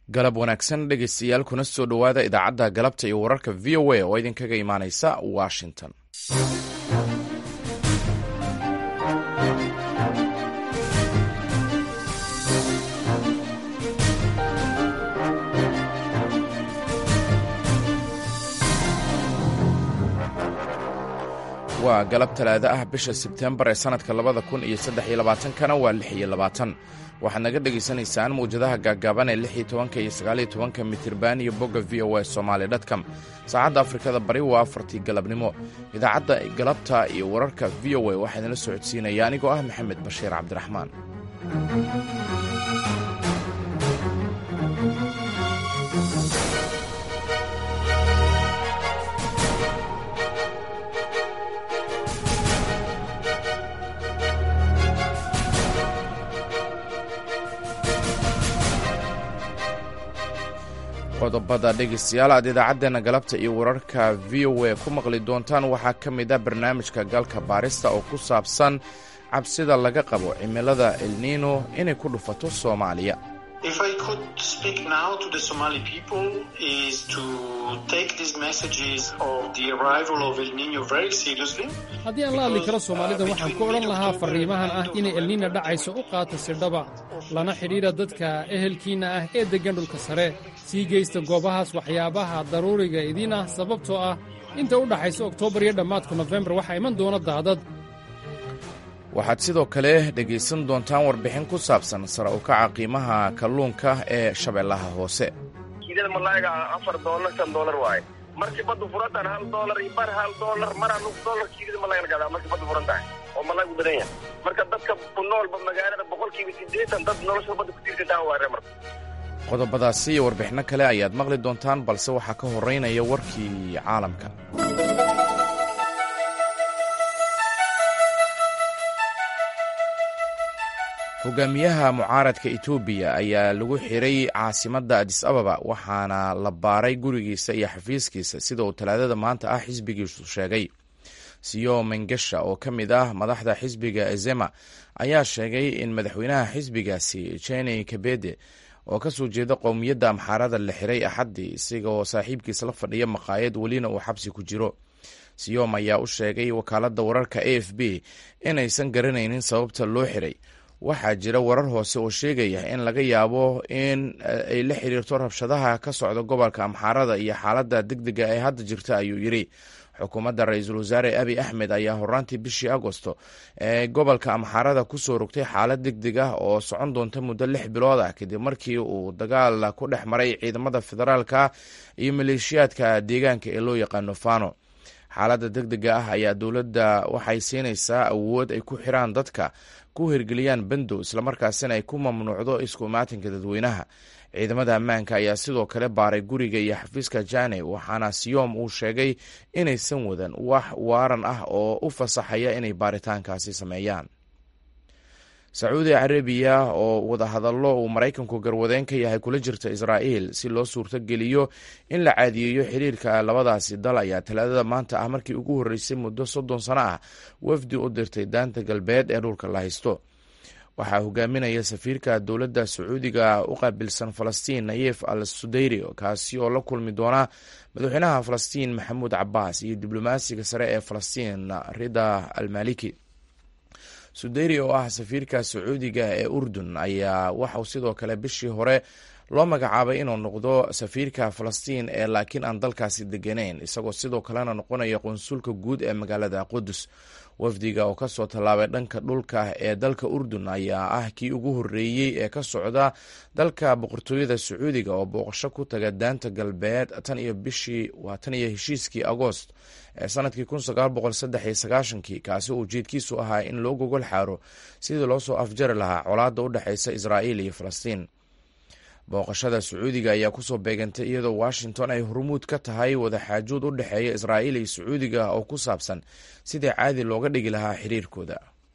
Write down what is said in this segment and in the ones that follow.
galab wanaagsan dhegeystayaal kuna soo dhowaada idaacadda galabta iyo wararka v o a oo idinkaga imaaneysa washington waa galab talaado ah bisha sebtembar ee sannadka labada kun iyo saddex iyo labaatankana waa lix iyo labaatan waxaad naga dhegaysanaysaan mawjadaha gaaggaaban ee lix iyo tobanka iyo sagaal iyo tobanka mitirban iyo bogga v o a somaali dtcom saacadda afrikada bari waa afartii galabnimo idaacadda galabta iyo wararka v o a waxaa idinla socodsiinaya anigoo ah maxamed bashiir cabdiraxmaan qodobada dhegaystayaal aad idaacaddeena galabta iyo wararka v o a ku maqli doontaan waxaa ka mid ah barnaamijka galka baarista oo ku saabsan cabsida laga qabo cimilada elniino inay ku dhufato soomaaliya haddii aan la hadli karo soomaalida waxaan ku odhan lahaa farriimahan ah inay elniina dhacayso u qaata sidhaba lana xidhiidha dadka ehelkiinna ah ee deggan dhulka sare sii geysta goobahaas waxyaabaha daruuriga idiin ah sababtoo ah inta u dhaxaysa oktoobar iyo dhammaadka nofembar waxaa iman doona daadad waxaad sidoo kale dhegaysan doontaan warbixin ku saabsan sare u kaca qiimaha kalluunka ee shabeellaha hoose kiidada malaaga afar doolar shan doolar waaye markii baddu furantaan hal doolar iyo bar hal doolar maraa nus doolar kiidada malaaga la gadaa markii baddu furan tahay oo malaagu badan yahay marka dadka ku noolba magaalada boqolkiiba siddeetan dad nolosha badda ku tiirsantaa waare marka qodobadaasi iyo warbixinno kale ayaad maqli doontaan balse waxaa ka horraynaya warkii caalamka hogaamiyaha mucaaradka etoobiya ayaa lagu xiray caasimadda adis ababa waxaana la baaray gurigiisa iyo xafiiskiisa sida uu talaadada maanta ah xisbigiisu sheegay siyo mengesha oo ka mid ah madaxda xisbiga ezema ayaa sheegay in madaxweynaha xisbigaasi jeni kabede oo kasoo jeeda qowmiyadda amxaarada la xiray axaddii isagoo saaxiibkiisa la fadhiya maqaayad welina uu xabsi ku jiro siyom ayaa u sheegay wakaaladda wararka a f b inaysan garanaynin sababta loo xiray waxaa jira warar hoose oo sheegaya in laga yaabo in ay la xiriirto rabshadaha ka socda gobolka amxaarada iyo xaaladda degdega ee hadda jirta ayuu yidhi xukuumadda ra-iisul wasaare abi axmed ayaa horaantii bishii agosto ee gobolka amxaarada kusoo rogtay xaalad degdeg ah oo socon doonta muddo lix bilood ah kadib markii uu dagaal ku dhex maray ciidamada federaalka iyo maleeshiyaadka deegaanka ee loo yaqaano fano xaaladda degdega ah ayaa dowladda waxay siinaysaa awood ay ku xiraan dadka ku hirgeliyaan bandow islamarkaasina ay ku mamnuucdo isku imaatinka dadweynaha ciidamada ammaanka ayaa sidoo kale baaray guriga iyo xafiiska jane waxaana siyom uu sheegay inaysan wadan wax waaran ah oo u fasaxaya inay baaritaankaasi sameeyaan sacuudi carabiya oo wadahadallo uu maraykanku garwadeen ka yahay kula jirta israa'iil si loo suurtogeliyo in la caadiyeeyo xiriirka labadaasi dal ayaa talaadada maanta ah markii ugu horreysay muddo soddon sano ah wafdi u dirtay daanta galbeed ee dhulka la haysto waxaa hogaaminaya safiirka dowladda sacuudiga u qaabilsan falastiin nayef al sudeyri kaasi oo la kulmi doona madaxweynaha falastiin maxamuud cabaas iyo diblomaasiga sare ee falastiin rida almaliki sudeyri oo ah safiirka sacuudiga ee urdun ayaa waxauu sidoo kale bishii hore loo magacaabay inuu noqdo safiirka falastiin ee laakiin aan dalkaasi deganeyn isagoo sidoo kalena noqonaya qonsulka guud ee magaalada qudus wafdiga oo kasoo tallaabay dhanka dhulka ee dalka urdun ayaa ah kii ugu horreeyey ee ka socda dalka boqortooyada sacuudiga oo booqasho ku taga daanta galbeed tan iyo bishii waa tan iyo heshiiskii agoost ee sanadkii kun sagaal boqol saddex iyo sagaashankii kaasi uu ujeedkiisu ahaa in loo gogol xaaro sidii loo soo afjari lahaa colaadda u dhexeysa israa'iil iyo falastiin booqashada sacuudiga ayaa kusoo beegantay iyadoo washington ay hormuud ka tahay wadaxaajood u dhexeeya israa'iil iyo sacuudiga oo ku saabsan sidii caadi looga dhigi lahaa xiriirkooda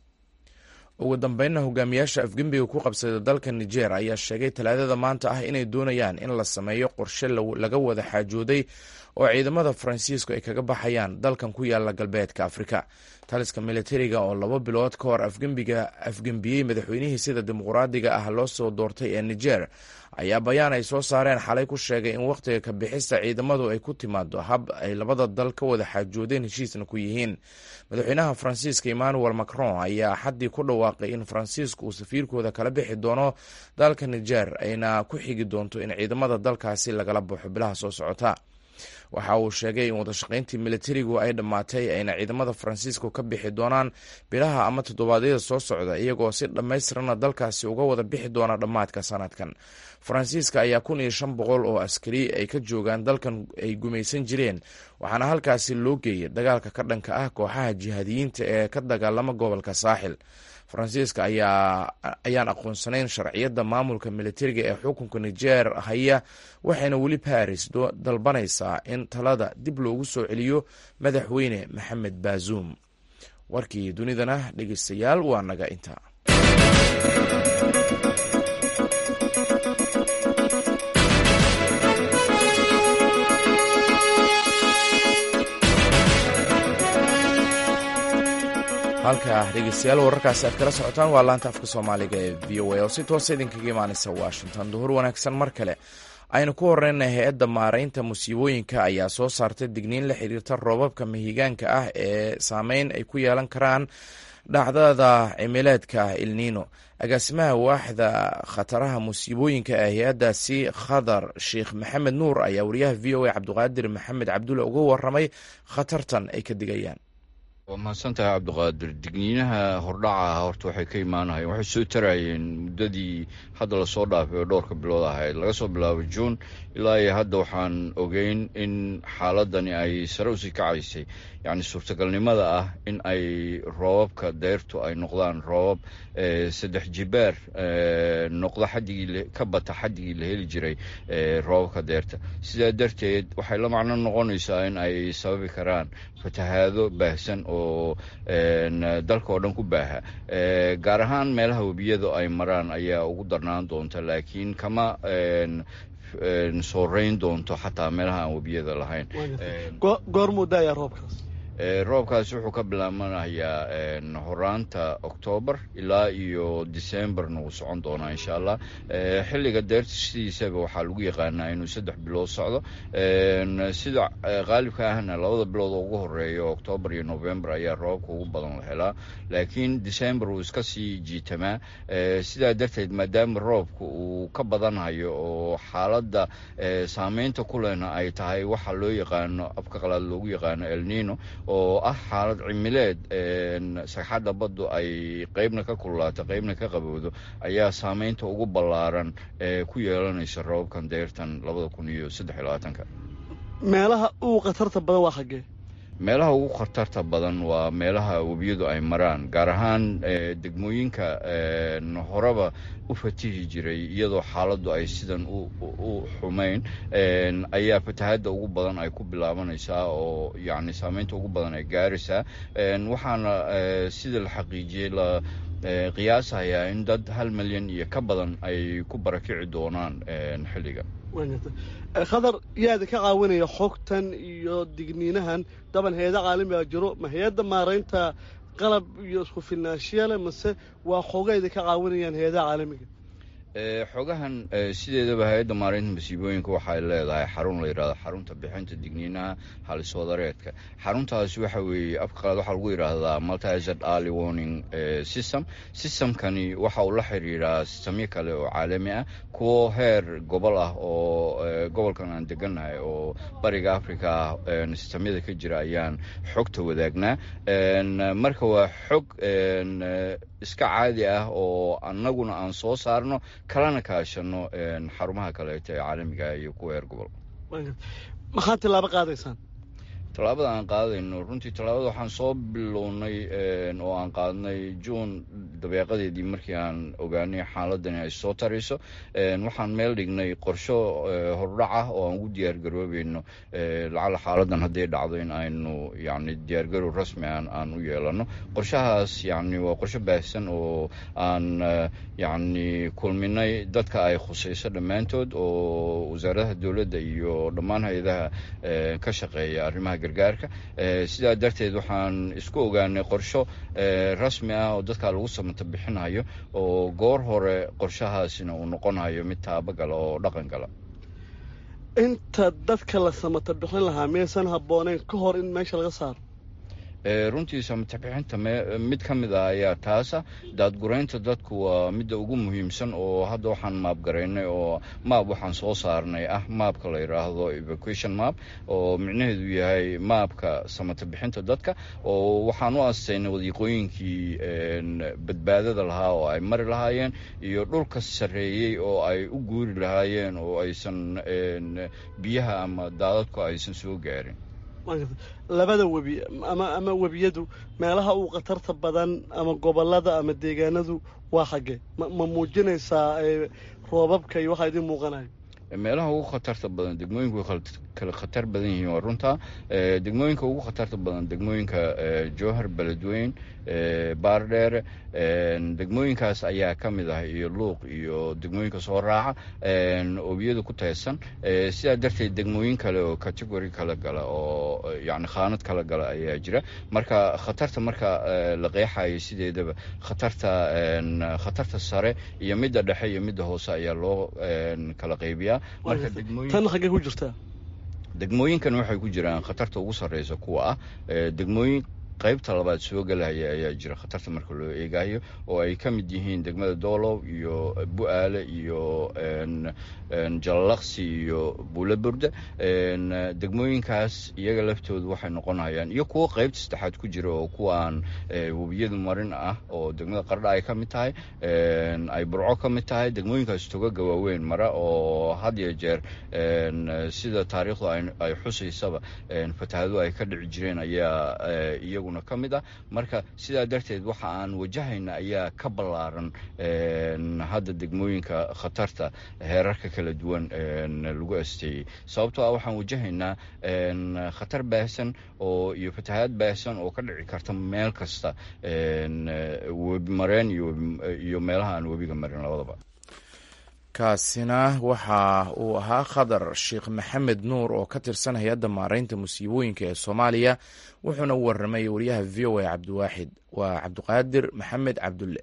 ugu dambeynna hogaamiyaasha afgembiga ku qabsada dalka niger ayaa sheegay talaadada maanta ah inay doonayaan in la sameeyo qorshe laga wada xaajooday oo ciidamada faransiisku ay kaga baxayaan dalkan ku yaala galbeedka afrika taliska militariga oo laba bilood ka hor afgembiga afgembiyey madaxweynihii sida dimuqraadiga ah loo soo doortay ee niger ayaa bayaan ay soo saareen xalay ku sheegay in wakhtiga ka bixista ciidamadu ay ku timaado hab ay labada dal ka wada xaajoodeen heshiisna ku yihiin madaxweynaha faransiiska emmanuel macron ayaa axaddii ku dhawaaqay in faransiisku uu safiirkooda kala bixi doono dalka niger ayna ku xigi doonto in ciidamada dalkaasi lagala baxo bilaha soo socota waxa uu sheegay in wadashaqayntii militarigu ay dhammaatay ayna ciidamada faransiiska ka bixi doonaan bilaha ama toddobaadyada soo socda iyagoo si dhammaystirana dalkaasi uga wada bixi doona dhammaadka sanadkan faransiiska ayaa kun iyo shan boqol oo askari ay ka joogaan dalkan ay gumaysan jireen waxaana halkaasi loo geeyay dagaalka ka dhanka ah kooxaha jihaadiyiinta ee ka dagaalama gobolka saaxil faransiiska ayaan aqoonsanayn sharciyadda maamulka militariga ee xukunka niger haya waxayna weli baris dalbanaysaa in talada dib loogu soo celiyo madaxweyne maxamed baazuum warkii dunidana dhegeystayaal waa naga inta halka dhegeystayaal wararkaasi aad kala socotaan waa laanta afka soomaaliga ee v o a oo si toosa idinkaga imaaneysa washington duhur wanaagsan mar kale aynu ku horeyna hay-adda maaraynta musiibooyinka ayaa soo saartay digniin la xiriirta roobabka mahigaanka ah ee saameyn ay ku yeelan karaan dhacdada cimileedka ilniino agaasimaha waaxda khataraha musiibooyinka ee hay-addaasi khadar sheekh maxamed nuur ayaa wariyaha v o a cabdiqaadir maxamed cabdulle uga waramay khatartan ay ka digayaan waa mahadsantahay cabdiqaadir digniinaha hordhaca horta waxay ka imaanayeen waxay soo tarayeen muddadii hadda lasoo dhaafay oo dhowrka bilood ahayd laga soo bilaabo juun ilaa iyo hadda waxaan ogeyn in xaaladani ay sare usii kacaysay yacni suurtagalnimada ah in ay roobabka deyrtu ay noqdaan roobab saddex jibaar noqdo xadigii ka bata xadigii la heli jiray roobabka deyrta sidaa darteed waxay la macno noqonaysaa in ay sababi karaan fatahaado baahsan oo dalka oo dhan ku baaha gaar ahaan meelaha webiyada ay maraan ayaa ugu darnaan doonta laakiin kama sooreyn doonto xataa meelaha aan webiyada lahayn goormuu daaya roobkaas roobkaas wuxuu ka bilaabanayaa horaanta oktoobar ilaa iyo decemberna wuu socon doonaa insha allah xilliga deerta sidiisaba waxaa lagu yaqaanaa inuu saddex bilood socdo sida qaalibka ahna labada bilood oo ugu horeeya oktoobar iyo november ayaa roobabka ugu badan la helaa laakiin december wuu iska sii jiitamaa sidaa darteed maadaama roobka uu ka badanhayo oo xaaladda saameynta ku lehna ay tahay waxa loo yaqaano afka qalaad loogu yaqaano elnino oo ah xaalad cimileed sagxadda baddu ay qeybna ka kululaato qeybna ka qabowdo ayaa saameynta ugu ballaaran ee ku yeelanaysa roobabkan deyrtan labada kun iyo saddex iyo labaatanka meelaha ugu khatarta badan waa xaggee meelaha ugu khatarta badan waa meelaha webiyadu ay maraan gaar ahaan degmooyinka horeba u fatihi jiray iyadoo xaaladdu ay sidan u xumayn ayaa fatahadda ugu badan ay ku bilaabanaysaa oo yacni saameynta ugu badan ay gaaraysaa waxaana sida la xaqiijiyey la qiyaasayaa in dad hal milyan iyo ka badan ay ku barakici doonaan xilligan khadar yaada ka caawinaya xogtan iyo digniinahan daban hay-ada caalamiga jiro ma hay-adda maaraynta qalab iyo isku filnaashiya leh mase waa xogayda ka caawinayaan hay-adaha caalamiga xogahan sideedaba hay-adda maareynta masiibooyinka waxay leedahay xarun la yidhahdo xarunta bixinta digniinaha haliswadareedka xaruntaasi waxa weeye afka qalaad waxaa lagu yidhaahdaa multized early warning system systemkani waxa uu la xiriiraa sistamyo kale oo caalami ah kuwo heer gobol ah oo gobolkan aan degannahay oo bariga africa ah sistamyada ka jira ayaan xogta wadaagnaa marka waa xog iska caadi ah oo annaguna aan soo saarno kalana kaashano xarumaha kaleeto ee caalamiga iyo kuwa heer gobol maxaad tilaabo qaadaysaan tallaabada aan qaadayno runtii tallaabada waxaan soo bilownay oo aan qaadnay juun dabeeqadeedii markii aan ogaanay xaaladani ay soo tarayso waxaan meel dhignay qorsho hordhac ah oo aan ugu diyaargaroobayno lacala xaaladan hadday dhacdo in aynu yani diyaargarow rasmi aan aan u yeelano qorshahaas yani waa qorsho baahsan oo aan yani kulminay dadka ay khusayso dhammaantood oo wasaaradaha dowladda iyo dhammaan hay-adaha ka shaqeeya arrimaha gargaarka sidaa darteed waxaan isku ogaanay qorsho rasmi ah oo dadka lagu samata bixinayo oo goor hore qorshahaasina uu noqonayo mid taabagala oo dhaqan gala inta dadka la samata bixin lahaa miyaysan habbooneyn ka hor in meesha laga saaro runtii samatabixinta mid ka mid ah ayaa taasa daadguraynta dadku waa midda ugu muhiimsan oo hadda waxaan maabgaraynay oo maab waxaan soo saarnay ah maabka la yidhaahdo evacuation map oo micnaheedu yahay maabka samatabixinta dadka oo waxaan u astaynay wadiiqooyinkii badbaadada lahaa oo ay mari lahaayeen iyo dhulka sarreeyey oo ay u guuri lahaayeen oo aysan biyaha ama daadadku aysan soo gaarin labada webi ama ama webiyadu meelaha uu khatarta badan ama gobolada ama deegaanadu waa xaggee ma ma muujinaysaa roobabka iyo waxaa idiin muuqanayo meelaha ugu khatarta badan degmooyinku way kala khatar badan yihiin waa runtaa degmooyinka ugu khatarta badan degmooyinka jowhar beledweyn baardheere degmooyinkaas ayaa ka mid ah iyo luuq iyo degmooyinka soo raaca obiyada ku taysan sidaa darteed degmooyin kale oo category kala gala oo yani khaanad kala gala ayaa jira marka khatarta marka la qeexayo sideedaba khatarta khatarta sare iyo midda dhexe iyo midda hoose ayaa loo kala qaybiyaa marka tan xaggee ku jirtaa degmooyinkan waxay ku jiraan khatarta ugu sarreysa kuwa ah degmooyin qaybta labaad soo gelaya ayaa jira khatarta marka loo eegayo oo ay ka mid yihiin degmada doolow iyo bu-aale iyo jalalaqsi iyo buulaburda degmooyinkaas iyaga laftoodu waxay noqonayaan iyo kuwo qaybta saddexaad ku jira oo kuwaan webiyadu marin ah oo degmada qardha ay ka mid tahay ay burco ka mid tahay degmooyinkaas togaga waaweyn mara oo had iyo jeer sida taariikhdu ay xusaysaba fatahaadu ay ka dhici jireen ayaa iyaguna ka mid ah marka sidaa darteed waxa aan wajahayna ayaa ka ballaaran hadda degmooyinka khatarta heerarka kala duwan lagu asteeyey sababtoo ah waxaan wajahaynaa khatar baahsan oo iyo fatahaad baahsan oo ka dhici karta meel kasta webi mareen iyo meelaha aan webiga marin labadaba kaasina waxa uu ahaa khadar sheekh maxamed nuur oo ka tirsan hay-adda maareynta musiibooyinka ee soomaaliya wuxuuna u warramay wariyaha v o a cabdiwaaxid waa cabdiqaadir maxamed cabdulle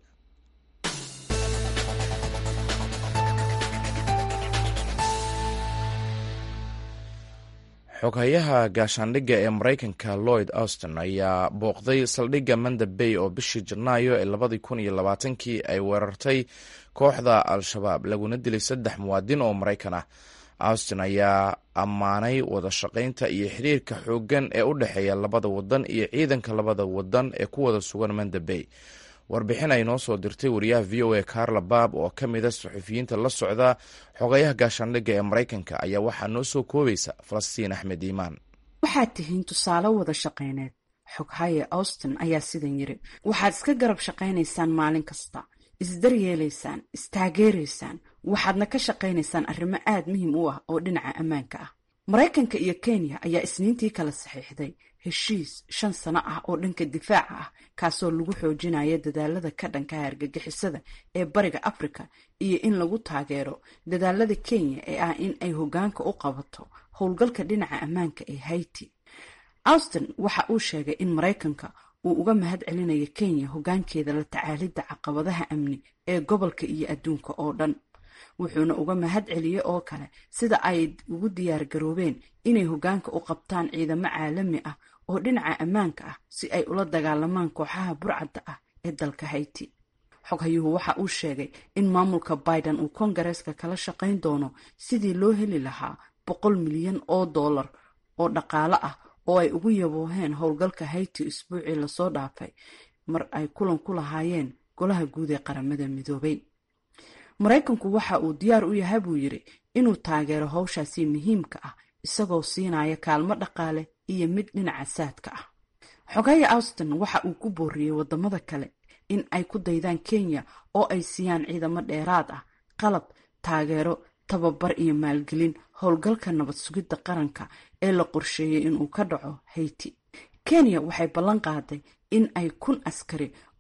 xoghayaha gaashaandhigga ee maraykanka lloyd auston ayaa booqday saldhigga manda bay oo bishii janaayo ee labadii kun iyo labaatankii ay weerartay kooxda al-shabaab laguna dilay saddex muwaadin oo maraykan ah auston ayaa ammaanay wada shaqaynta iyo xiriirka xooggan ee u dhexeeya labada wadan iyo ciidanka labada wadan ee ku wada sugan manda bay warbixin ay noo soo dirtay wariyaha v o a carla baab oo ka mid a suxufiyiinta la socda xogayaha gaashaandhigga ee maraykanka ayaa waxaa noo soo koobaysa falastiin axmed iimaan waxaad tihiin tusaale wada shaqayneed xoghaye auston ayaa sidan yiri waxaad iska garab shaqaynaysaan maalin kasta isdaryeelaysaan istaageeraysaan waxaadna ka shaqaynaysaan arrimo aad muhiim u ah oo dhinaca ammaanka ah maraykanka iyo kenya ayaa isniintii kala saxiixday heshiis shan sano ah oo dhanka difaaca ah kaasoo lagu xoojinaya dadaalada ka dhankaha argagixisada ee bariga afrika iyo in lagu taageero dadaalada kenya ee ah in ay hoggaanka u qabato howlgalka dhinaca ammaanka ee haiti auston waxa uu sheegay in maraykanka uu uga mahad celinayo kenya hoggaankeeda la tacaalidda caqabadaha amni ee gobolka iyo adduunka oo dhan wuxuuna uga mahad celiyey oo kale sida ay ugu diyaar garoobeen inay hoggaanka u qabtaan ciidamo caalami ah oo dhinaca ammaanka ah si ay ula dagaalamaan kooxaha burcadda ah ee dalka hayti xoghayuhu waxa uu sheegay in maamulka biden uu kongareeska kala shaqayn doono sidii loo heli lahaa boqol milyan oo dollar oo dhaqaale ah oo ay ugu yabooheen howlgalka hayti isbuucii lasoo dhaafay mar ay kulan ku lahaayeen golaha guud ee qaramada midoobay maraykanku waxa uu diyaar u yahay buu yidhi inuu taageero howshaasi muhiimka ah isagoo siinaya kaalmo dhaqaale iyo mid dhinaca saadka ah xogaya auston waxa uu ku booriyey wadamada kale in ay ku daydaan kenya oo ay siiyaan ciidamo dheeraad ah qalab taageero tababar iyo maalgelin howlgalka nabad sugidda qaranka ee la qorsheeyey inuu ka dhaco hayti kenya waxay ballan qaaday in ay kun askari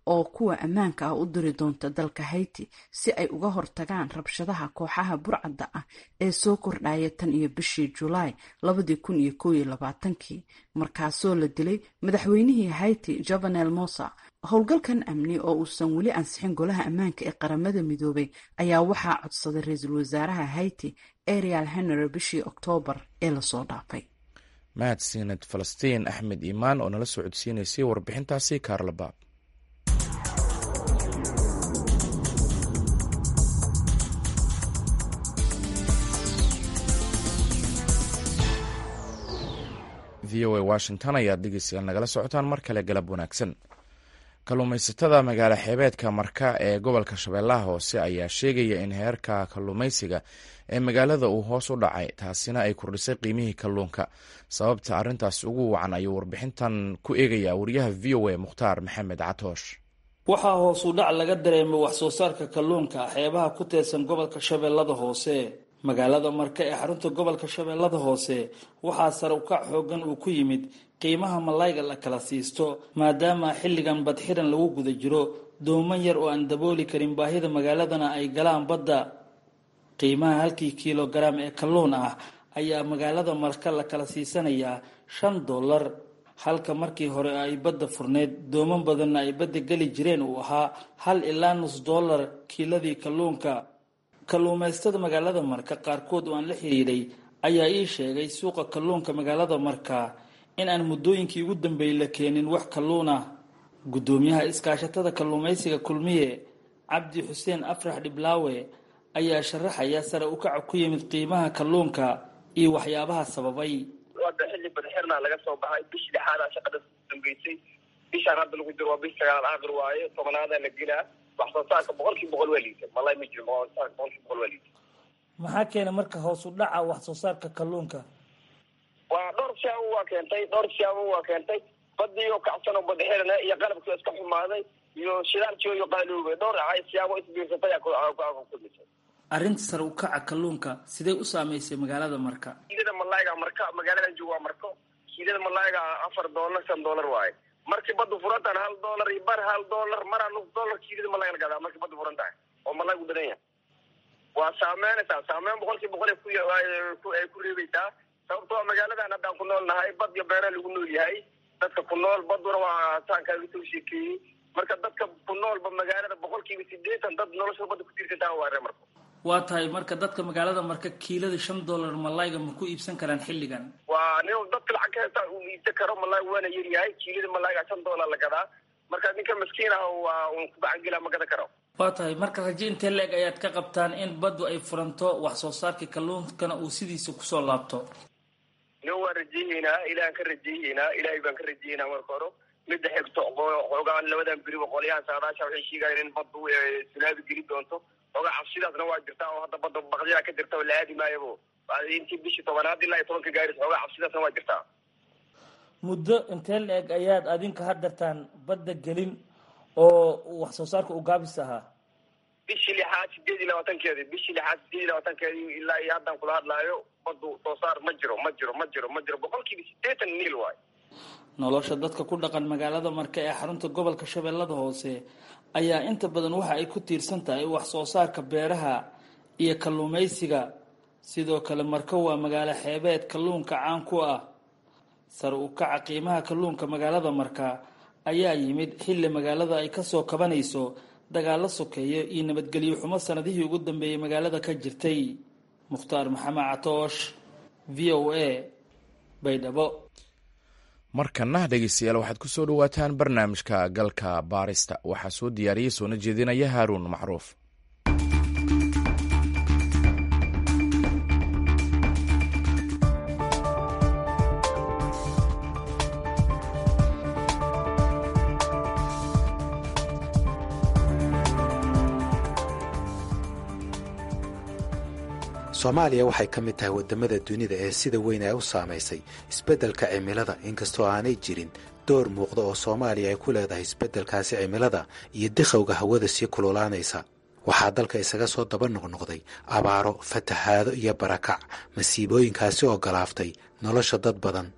oo kuwa ammaanka ah u diri doonta dalka hayti si ay uga hortagaan rabshadaha kooxaha burcadda ah ee soo kordhaya tan iyo bishii julaay labadii kun iyo kow iyo labaatankii markaasoo la dilay madaxweynihii hayti jovenel mosa howlgalkan amni oo uusan weli ansixin golaha ammaanka ee qaramada midoobay ayaa waxaa codsaday ra-iisul wasaaraha hayti ariel henry bishii oktoobar ee lasoo dhaafay mahadsaned falastiin axmed iimaan oo nala soo codsiinaysay warbixintaasi kaarlabaab v o a washington ayaad dhegeystayaal nagala socotaan mar kale galab wanaagsan kalluumaysatada magaalo xeebeedka marka ee gobolka shabeellaha hoose ayaa sheegaya in heerka kalluumaysiga ee magaalada uu hoos u dhacay taasina ay kordhisay qiimihii kalluunka sababta arrintaas ugu wacan ayuu warbixintan ku eegayaa wariyaha v o a mukhtaar maxamed catoosh waxaa hoos u dhac laga dareemay wax soo saarka kalluunka xeebaha ku teersan gobolka shabeellada hoose magaalada marka ee xarunta gobolka shabeellada hoose waxaa sare ukac xoogan uu ku yimid qiimaha malayga la kala siisto maadaama xilligan badxiran lagu guda jiro dooman yar oo aan dabooli karin baahida magaaladana ay galaan badda qiimaha halkii kilogaram ee kalluun ah ayaa magaalada marka la kala siisanayaa shan dollar halka markii hore ay badda furneyd dooman badanna ay badda geli jireen uu ahaa hal ilaa nus dollar kiiladii kalluunka kalluumaystada magaalada marka qaarkood oo aan la xiriiray ayaa ii sheegay suuqa kalluunka magaalada marka in aan muddooyinkii ugu dambeeyey la keenin wax kalluun ah guddoomiyaha iskaashatada kalluumaysiga kulmiye cabdi xuseen afrax dhiblaawe ayaa sharaxaya sare ukaca ku yimid qiimaha kalluunka iyo waxyaabaha sababay hadda xilli badxirna laga soo baxay bishii lixaada shaqada dambeysay bishaan hadda lagu jiro waa bish sagaal aakhir waaye tobanaada la gelaa wax soo saarka boqolkiiba boqol waa liita malay ma jiro wax soo saarka boqolkiiba boqol waa liita maxaa keena marka hoos u dhaca wax soo saarka kalluunka waa dhowr siyaabo waa keentay dhowr siyaabo waa keentay badii oo kacsan oo badxirana iyo qalabkii iska xumaaday iyo shidaalkii iyo qaaloobay dhowr siyaabo isbiirsatay kulmisay arrinta sare ukaca kalluunka sidee u saamaysay magaalada marka kiilada malayga marka magaaladan joogo waa marko kiilada malayga afar doolar shan doolar waaye markii baddu furantaan hal doolar iyo bar hal doolar maraa nus doolar kiilada malayga la gadaa markii baddu furan tahay oo malaygu badan yahay waa saameynaysaa saameyn boqolkiiba boqol ay ku reebaysaa sababto waa magaaladan haddaan ku nool nahay bad iyo beera lagu nool yahay dadka ku nool baduna waa taankaa laga soo sheekeeyey marka dadka ku noolba magaalada boqolkiiba sideetan dad nolosha badda ku tiirsantaa waa reer marko waa tahay marka dadka magaalada marka kiilada shan dollar malayga ma ku iibsan karaan xilligan waa nin dadka lacag ka hestaa uu iibsan karo malayga waana yaryahay kiilada malayga shan dollar la gadaa marka ninka maskiin ah waa un ku gacangelaa ma gadan karo waa tahay marka raje intee la-eg ayaad ka qabtaan in baddu ay furanto wax soo saarka kalluunkana uu sidiisa kusoo laabto nin waan rajeeyeynaa ilahan ka rajeeyeynaa ilaahay baan ka rajeeyeynaa marka hore midda xigto xoogaan labadan beriba qolyahan saadaasha waxay sheegayaan in baddu sunaabi geli doonto xoogaa cabsidaasna waa jirtaa oo hadda badda baqdiyada ka jirta oo la aadi maayabo intii bishii tobanaad ilaa iyo tobanka gaaris xoogaa cabsidaasna waa jirtaa muddo intee la-eg ayaad adinka hadartaan badda gelin oo wax soo saarka u gaabis ahaa bishii lixaad sideed iyo labaatankeedi bishii lixaad sideed iyo labaatankeedi ilaa iyo haddaan kula hadlaayo baddu soo saar ma jiro ma jiro ma jiro ma jiro boqolkiiba sideetan niil waayo nolosha dadka ku dhaqan magaalada marka ee xarunta gobolka shabeellada hoose ayaa inta badan waxa ay ku tiirsan tahay wax soo saarka beeraha iyo kalluumaysiga sidoo kale marka waa magaalo xeebeed kalluunka caan ku ah sare u kaca qiimaha kalluunka magaalada marka ayaa yimid xilli magaalada ay kasoo kabanayso dagaalo sokeeyo iyo nabadgelyo xumo sanadihii ugu dambeeyey magaalada ka jirtay mukhtaar maxamed catoosh v o a baydhabo markana dhegeystayaal waxaad ku soo dhowaataan barnaamijka galka baarista waxaa soo diyaariyey soona jeedinaya haaruun macruuf soomaaliya waxay ka mid tahay waddamada dunida ee sida weyn ay u saamaysay isbeddelka cimilada inkastoo aanay jirin door muuqda oo soomaaliya ay ku leedahay isbeddelkaasi cimilada iyo dikhowga hawada sii kululaanaysa waxaa dalka isaga soo daba noqnoqday abaaro fatahaado iyo barakac masiibooyinkaasi oo galaaftay nolosha dad badan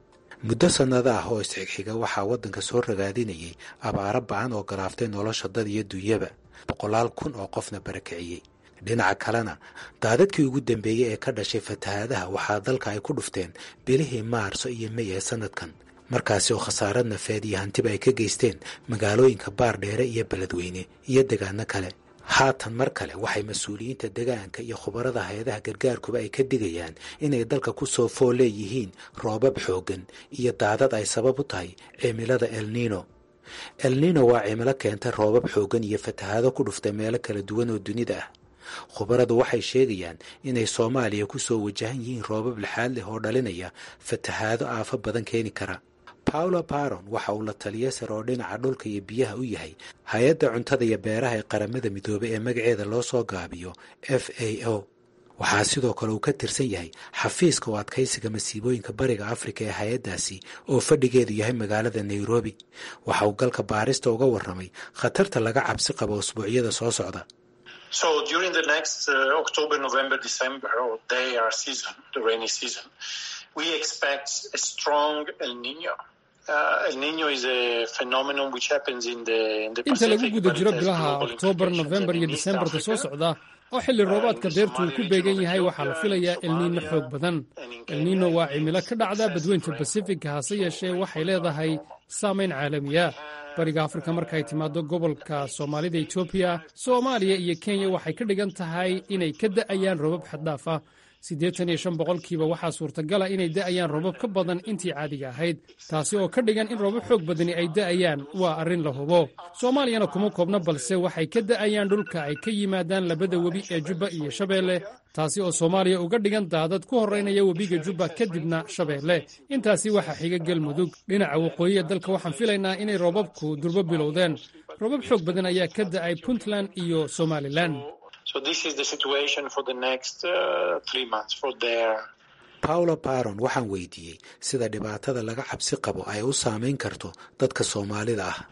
muddo sannado ah oo isxigxiga waxaa waddanka soo ragaadinayay abaaro ba-an oo galaaftay nolosha dad iyo dunyaba boqolaal kun oo qofna barakiciyey dhinaca kalena daadadkii ugu dambeeyey ee ka dhashay fatahaadaha waxaa dalka ay ku dhufteen bilihii maarso iyo mey ee sannadkan markaasi oo khasaarad nafeed iyo hantiba ay ka geysteen magaalooyinka baardheere iyo beledweyne iyo degaano kale haatan mar kale waxay mas-uuliyiinta degaanka iyo khubarada hay-adaha gargaarkuba ay ka digayaan inay dalka ku soo fool leeyihiin roobab xooggan iyo daadad ay sabab u tahay cimilada elnino elnino waa cimilo keenta roobab xooggan iyo fatahaado ku dhuftay meelo kala duwan oo dunida ah khubaradu waxay sheegayaan inay soomaaliya ku soo wajahan yihiin roobab lixaad leh oo dhalinaya fatahaado aafo badan keeni kara paulo baron waxa uu la taliya sare oo dhinaca dhulka iyo biyaha u yahay hay-adda cuntada iyo beeraha ee qaramada midoobay ee magaceeda loo soo gaabiyo f a o waxaa sidoo kale uu ka tirsan yahay xafiiska u adkaysiga masiibooyinka bariga afrika ee hay-addaasi oo fadhigeedu yahay magaalada nairobi waxa uu galka baarista uga warramay khatarta laga cabsi qabo usbuucyada soo socda So during the next uh, October, November, December, or their season, the rainy season, we expect a strong El Nino. Uh, El Nino is a phenomenon which happens in the, in the inta lagu Pacific, guda but it jiro has bilaha global oktoobar implications. nofembar And iyo in East disembarta soo Africa, socda oo xilli roobaadka deertu uu ku beegan yahay waxaa la filayaa elniino xoog badan elniino waa cimilo ka dhacda badweynta basifigka hase yeeshee waxay leedahay saamayn caalamiya bariga afrika markay timaado gobolka soomaalida etoobiya soomaaliya iyo kenya waxay ka dhigan tahay inay ka da'ayaan roobab xaddhaaf ah siddeetan iyo shan boqolkiiba waxaa suurtagala inay da'ayaan roobab ka badan intii caadiga ahayd taasi oo ka dhigan in roobab xoog badani ay da'ayaan waa arrin la hubo soomaaliyana kuma koobna balse waxay ka da'ayaan dhulka ay ka yimaadaan labada webi ee jubba iyo shabeelle taasi oo soomaaliya uga dhigan daadad ku horraynaya webiga jubba kadibna shabeelle intaasi waxaa xiga galmudug dhinaca waqooyi ee dalka waxaan filaynaa inay roobabku durbo bilowdeen roobab xoog badan ayaa ka da'ay puntland iyo somalilan So this is the situation for the next uh, three months for their paulo baron waxaan weydiiyey sida dhibaatada laga cabsi qabo ay u saamayn karto dadka soomaalida ah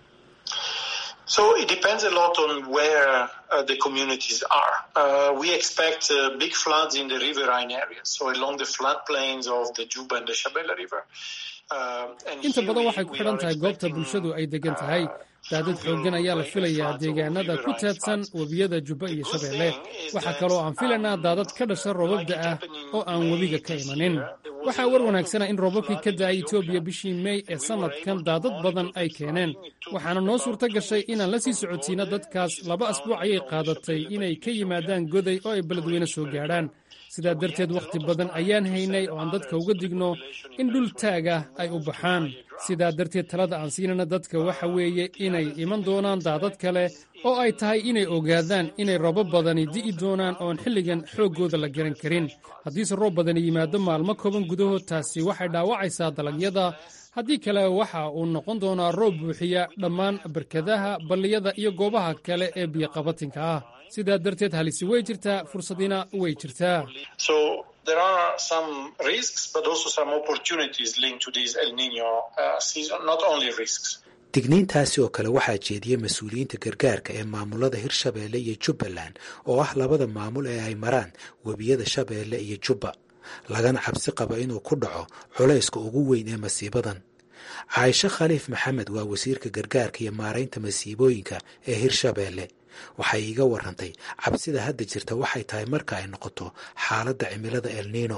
So it depends a lot on where uh, the communities are. Uh, we expect uh, big floods in the riverine areas, so along the floodplains of the Juba and the Shabelle River. Uh, and inta here badan we- waxay ku we xidhan are tahay goobta expecting, bulshadu ay degan tahay daadad xooggan ayaa la filayaa deegaanada ku teedsan webiyada jubba iyo shabeelle waxaa kaloo aan filaynaa daadad ka dhasha roobabda ah oo aan webiga ka imanin waxaa war wanaagsana in roobabkii ka da'ay etoobiya bishii mey ee sannadkan daadad badan ay keeneen waxaana noo suurto gashay inaan la sii socodsiino dadkaas laba asbuuc ayay qaadatay inay ka yimaadaan goday oo ay beledweyne soo gaadhaan sidaa darteed wakhti badan ayaan haynay oo aan dadka uga digno in dhul taaga ay u baxaan sidaa darteed talada aan siinana dadka waxa weeye inay iman doonaan daadad kale oo ay tahay inay ogaadaan inay roobab badani di'i doonaan oon xilligan xooggooda la garan karin haddiise roob badani yimaado maalmo kooban gudahood taasi waxay dhaawacaysaa dalagyada haddii kale waxa uu noqon doonaa roob buuxiya dhammaan barkadaha balliyada iyo goobaha kale ee biyoqabatinka ah sidaa darteed halisi way jirtaa fursadina way jirtaa So there are some risks, but also some opportunities linked to this El Nino uh, season. Not only risks. digniintaasi oo kale waxaa jeediyey mas-uuliyiinta gargaarka ee maamulada hirshabeelle iyo jubbaland oo ah labada maamul ee ay maraan webiyada shabeelle iyo jubba lagana cabsi qabo inuu ku dhaco culayska ugu weyn ee masiibadan caaisho khaliif maxamed waa wasiirka gargaarka iyo maaraynta masiibooyinka ee hirshabeelle waxay iiga warantay cabsida hadda jirta waxay tahay marka ay noqoto xaaladda cimilada el nino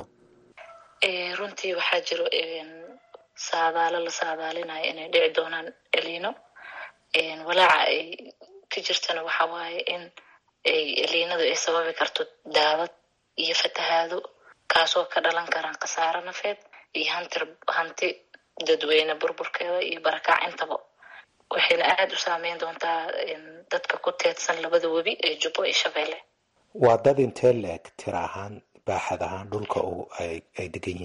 runtii waxaa jiro saadaalo la saadaalinayo inay dhici doonaan elino walaaca ay ka jirtana waxa waaye in eliinadu ay sababi karto daadad iyo fatahaado kaasoo ka dhalan karaan khasaaro nafeed iyo hanti hanti dadweyne burburkeeda iyo barakac intaba waxayna aada u saameyn doontaa dadka ku teedsan labada webi ee jubbo iyo shabeelle waa dad intee la-eg tira ahaan baaxad ahaan dhulka ay degan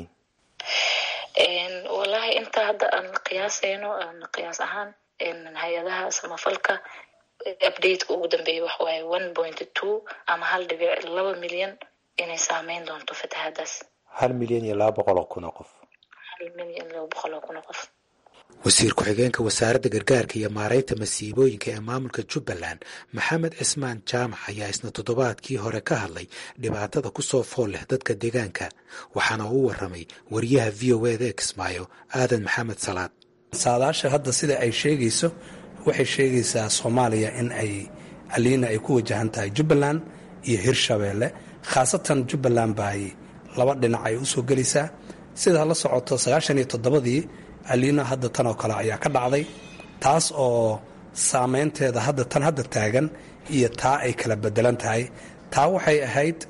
yihiin wallahi inta hadda aan qiyaasayno aan qiyaas ahaan hay-adaha samafalka updateka ugu dambeeya waxa waaye one point two ama hal dhibic laba milyan inay saameyn doonto fatahadaas hal milyan iyo laba boqol oo kun oo qof hal milyan laba boqol oo kun oo qof wasiir ku-xigeenka wasaaradda gargaarka iyo maaraynta masiibooyinka ee maamulka jubbaland maxamed cismaan jaamac ayaa isna toddobaadkii hore ka hadlay dhibaatada ku soo fool leh dadka deegaanka waxaana uu waramay wariyaha v o eda ee kismaayo aadan maxamed salaad saadaasha hadda sida ay sheegayso waxay sheegaysaa soomaaliya in ay aliina ay ku wajahan tahay jubbaland iyo hirshabeelle khaasatan jubbaland ba ay laba dhinac ay usoo gelaysaa sidaa la socoto sagaashan iyo toddobadii aliina hadda tan oo kale ayaa ka dhacday taas oo saameynteeda hadda tan hadda taagan iyo taa ay kala bedelan tahay taa waxay ahayd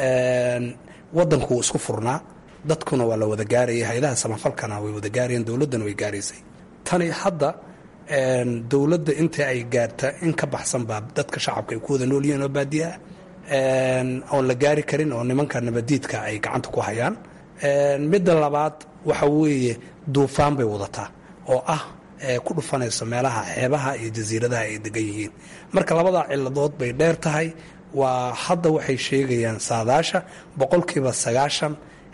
waddankuu isku furnaa dadkuna waa la wada gaarayay hay-adaha samafalkana way wada gaarayeen dowladdana way gaaraysay tani hadda dowladda inta ay gaarta in ka baxsan baa dadka shacabka ay ku wada noolyihiin oo baadiya ah oon la gaari karin oo nimanka nabadiidka ay gacanta ku hayaan midda labaad waxa weeye duufaan bay wadataa oo ah ku dhufanayso meelaha xeebaha iyo jasiiradaha ay degan yihiin marka labadaa ciladood bay dheer tahay waa hadda waxay sheegayaan saadaasha boqolkiiba sagaashan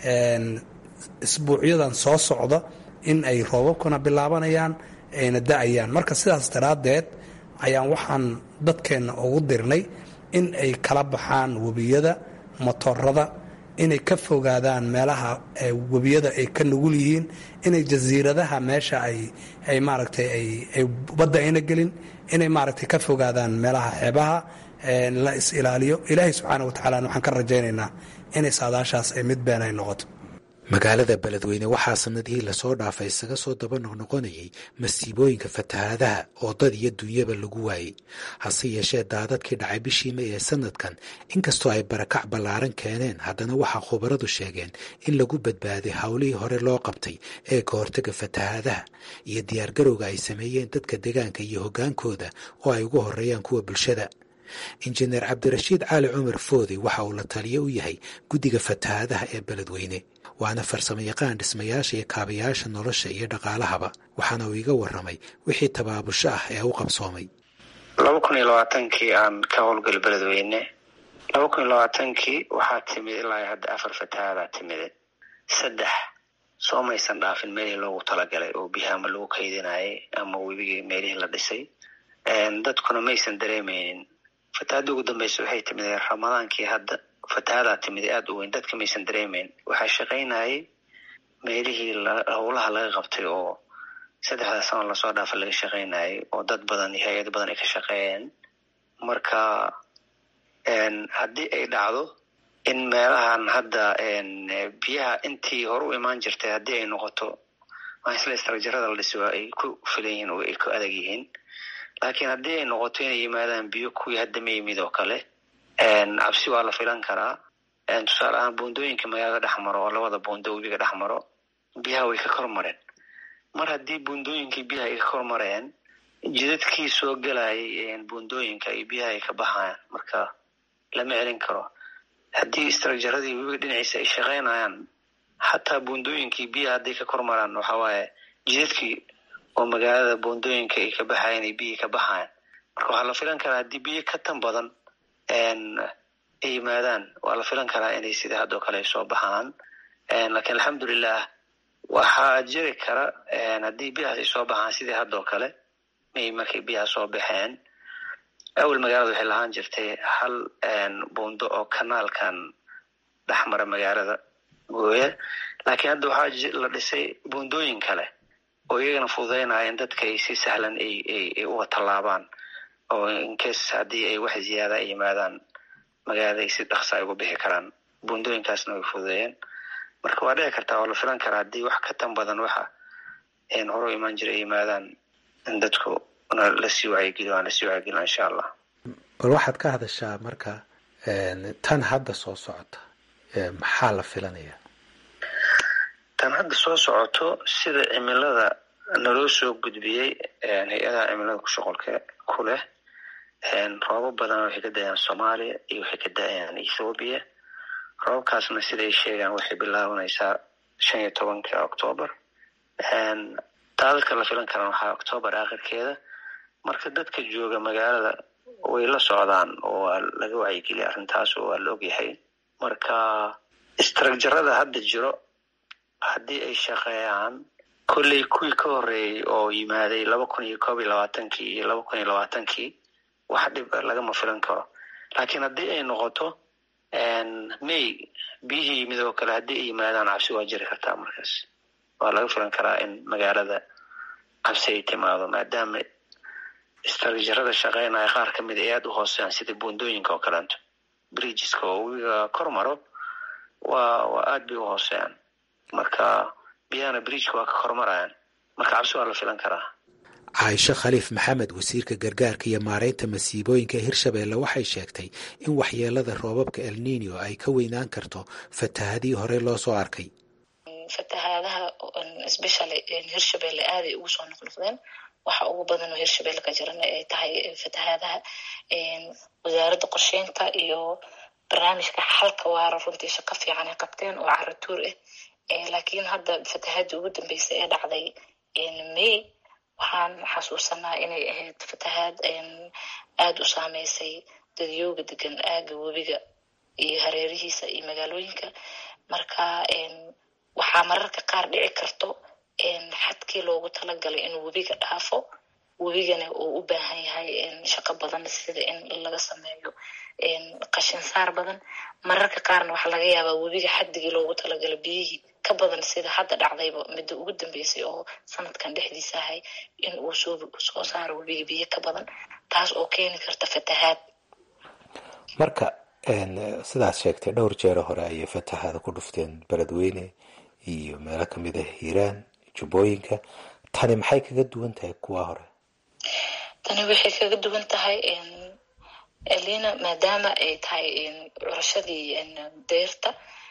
isbuucyadan soo socda in ay roobabkuna bilaabanayaan ayna da-ayaan marka sidaas daraaddeed ayaan waxaan dadkeenna ugu dirnay in ay kala baxaan webiyada motorada inay ka fogaadaan meelaha webiyada ay ka nugul yihiin inay jasiiradaha meesha ay ay maaragtay ay badda ayna gelin inay maaragtay ka fogaadaan meelaha xeebaha la is ilaaliyo ilaahay subxaana watacaala waxaan ka rajaynaynaa inay saadaashaas ay mid been ay noqoto magaalada beledweyne waxaa sanadihii lasoo dhaafay isaga soo daba noqnoqonayay masiibooyinka fatahaadaha oo dad iyo dunyaba lagu waayey hase yeeshee daadadkii dhacay bishii may ee sanadkan inkastoo ay barakac ballaaran keeneen haddana waxaa khubaradu sheegeen in lagu badbaaday howlihii hore loo qabtay ee ka hortaga fatahaadaha iyo diyaargarowga ay sameeyeen dadka deegaanka iyo hoggaankooda oo ay ugu horeeyaan kuwa bulshada injineer cabdirashiid cali cumar foodi waxa uu la taliyo u yahay guddiga fatahaadaha ee beledweyne waana farsamo yaqaan dhismayaasha iyo kaabayaasha nolosha iyo dhaqaalahaba waxaana uu iga waramay wixii tabaabusho ah ee u qabsoomay laba kun iyo labaatankii aan ka howlgal beledweyne laba kun iyo labaatankii waxaa timid ilaa hadda afar fatahaadaa timide saddex soo maysan dhaafin meelihii loogu talagalay oo biyaha ama lagu kaydinayay ama webigii meelihii la dhisay dadkuna maysan dareemeynin fatahadda ugu dambeysa waxay timid ramadaankii hadda fatahadaa timid aada u weyn dadka maysan dareemeyn waxaa shaqaynayay meelihii howlaha laga qabtay oo saddexdaa sano lasoo dhaafa laga shaqaynayay oo dad badan iyo hay-ado badan ay ka shaqeeyeen marka haddii ay dhacdo in meelahan hadda biyaha intii hore u imaan jirtay haddii ay noqoto isla istrajarada la dhisi waa ay ku filan yihiin oo ay ku adag yihiin laakiin haddii ay noqoto inay yimaadaan biyo kuwii hadda ma yimid oo kale cabsi waa la filan karaa tusaale ahaan buundooyinka magaalada dhex maro oo labada buundo webiga dhex maro biyaha way ka kor mareen mar haddii buundooyinkii biyaha ay ka kor mareen jidadkii soo gelayay buundooyinka iyo biyaha ay ka baxayaan marka lama celin karo haddii istrajaradii webiga dhinaciisa ay shaqaynayaan xataa buundooyinkii biyaha hadday ka kor maraan waxa waaye jidadkii oo magaalada buundooyinka ay ka baxayan ay biyihii ka baxayan marka waxaa la filan karaa haddii biyo ka tan badan ay yimaadaan waa la filan karaa inay sidai haddoo kale ay soo baxaan lakiin alxamdulilah waxaa jiri kara haddii biyahaas ay soo baxaan sidii haddoo kale may markay biyaha soo baxeen awel magaalada waxay lahaan jirtay hal buundo oo kanaalkan dhexmara magaalada gooya laakiin hadda waxaa la dhisay buundooyin kale oo iyagana fududeynaya in dadka ay si sahlan ay uga tallaabaan oo incase haddii ay wax ziyaada ay yimaadaan magaalada ay si dhaksa ay uga bixi karaan buundooyinkaasna way fududeeyeen marka waa dhici kartaa waa la filan karaa haddii wax ka tan badan waxa hore u imaan jira ay yimaadaan in dadku lasii wacyigeliyo aan lasii wacyigeliyo insha allah bal waxaad ka hadashaa marka tan hadda soo socota maxaa la filanayaa tan hadda soo socoto sida cimilada naloo soo gudbiyey hay-adaha cimilada ku shuqolka ku leh roobab badan waxay ka da-ayaan soomaaliya iyo waxay ka da-ayaan ethoobiya roobabkaasna siday sheegaan waxay bilaabanaysaa shan iyo tobanka octoobar daadadka la filan karaan waxaa octoobar aakhirkeeda marka dadka jooga magaalada way la socdaan oo waa laga wacyigeliya arrintaas oo waa la ogyahay marka istrajarada hadda jiro haddii ay shaqeeyaan kolley kuwii ka horreeyey oo yimaaday laba kun iyo koob iyo labaatankii iyo laba kun iyo labaatankii wax dhib lagama filan karo laakiin haddii ay noqoto may biyihii yimid oo kale haddii ay yimaadaan cabsi waa jiri kartaa markaas waa laga filan karaa in magaalada cabsi ay timaado maadaama istraatijarada shaqeynaya qaar ka mid ay aada u hooseeyaan sida buundooyinka oo kaleeto bridgeska oo wiga kor maro waa waa aada bay u hooseeyaan marka biyahana bridgeka waa ka kormarayaan marka cabsi waa la filan karaa caaisho khaliif maxamed wasiirka gargaarka iyo maareynta masiibooyinka hirshabeelle waxay sheegtay in waxyeelada roobabka elnino ay ka weynaan karto fatahadii hore loo soo arkay fatahaadaha especially hirshabelle aaday ugu soo noqnoqdeen waxa ugu badan oo hirshabelle ka jirana ay tahay fatahaadaha wasaaradda qorsheynta iyo barnaamijka xalka waara runtii shaqo fiican ay qabteen oo caratuur ah laakiin hadda fatahaadii ugu dambeysay ee dhacday may waxaan xasuusanaa inay ahayd fatahaad aada u saameysay dadyooga degan aaga webiga iyo hareerihiisa iyo magaalooyinka marka waxaa mararka qaar dhici karto xadkii loogu talagalay inuu webiga dhaafo webigana uu u baahan yahay shaqo badan sida in laga sameeyo qashin saar badan mararka qaarna waxaa laga yaabaa webiga xaddigii loogu talagalay biyihii ka badan sida hadda dhacdayba midda ugu dambeysay oo sanadkan dhexdiisa ahay in uu soo saaro webiga biyo ka badan taas oo keeni karta fatahaad marka sidaad sheegtay dhowr jeero hore ayay fatahaada ku dhufteen beledweyne iyo meelo kamid ah hiiraan jubbooyinka tani maxay kaga duwan tahay kuwa hore tani waxay kaga duwan tahay elina maadaama ay tahay curashadii deyrta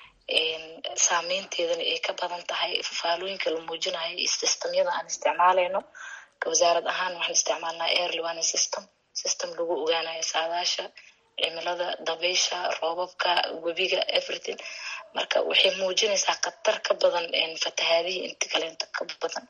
saameynteedana ay ka badan tahay fafaalooyinka la muujinayo iyo systemyada aan isticmaalayno wasaarad ahaan waxaan isticmaalnaa airly warning system system lagu ogaanayo saadaasha cimilada dabaysha roobabka webiga everything marka waxay muujinaysaa khatar ka badan fatahaadihii inta kaleento ka badan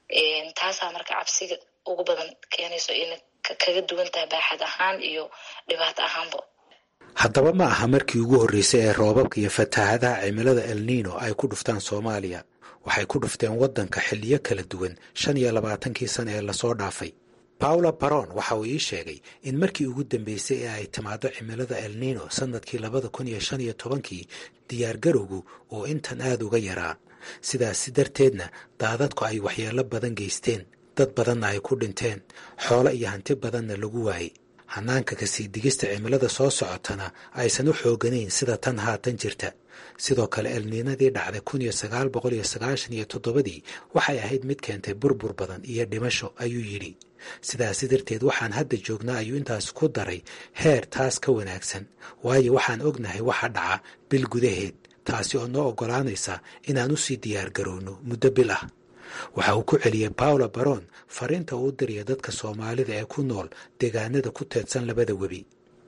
taasaa marka cabsiga ugu badan keenayso ina kaga duwan tahay baaxad ahaan iyo dhibaato ahaanba haddaba ma aha markii ugu horreysay ee roobabka iyo fatahaadaha cimilada elnino ay ku dhuftaan soomaaliya waxay ku dhufteen waddanka xilliyo kala duwan shan iyo labaatankii sana ee lasoo dhaafay paula baron waxa uu ii sheegay in markii ugu dambeysay ee ay timaado cimilada elnino sannadkii labada kun iyo shan iyo tobankii diyaargarowgu uu intan aada uga yaraa sidaasi darteedna daadadku ay waxyeello badan geysteen dad badanna ay ku dhinteen xoolo iyo hanti badanna lagu waayey hanaanka kasii digista cimilada soo socotana aysan u xooganayn sida tan haatan jirta sidoo kale elniinadii dhacday kun iyo sagaal boqol iyo sagaashan iyo toddobadii waxay ahayd mid keentay burbur badan iyo dhimasho ayuu yidhi sidaasi darteed waxaan hadda joognaa ayuu intaas ku daray heer taas ka wanaagsan waayo waxaan ognahay waxa dhaca bil gudaheed taasi oo noo oggolaanaysa inaan usii diyaar garowno muddo bil ah waxa uu ku celiyey paula baron fariinta uu u diriya dadka soomaalida ee ku nool deegaanada ku teedsan labada webi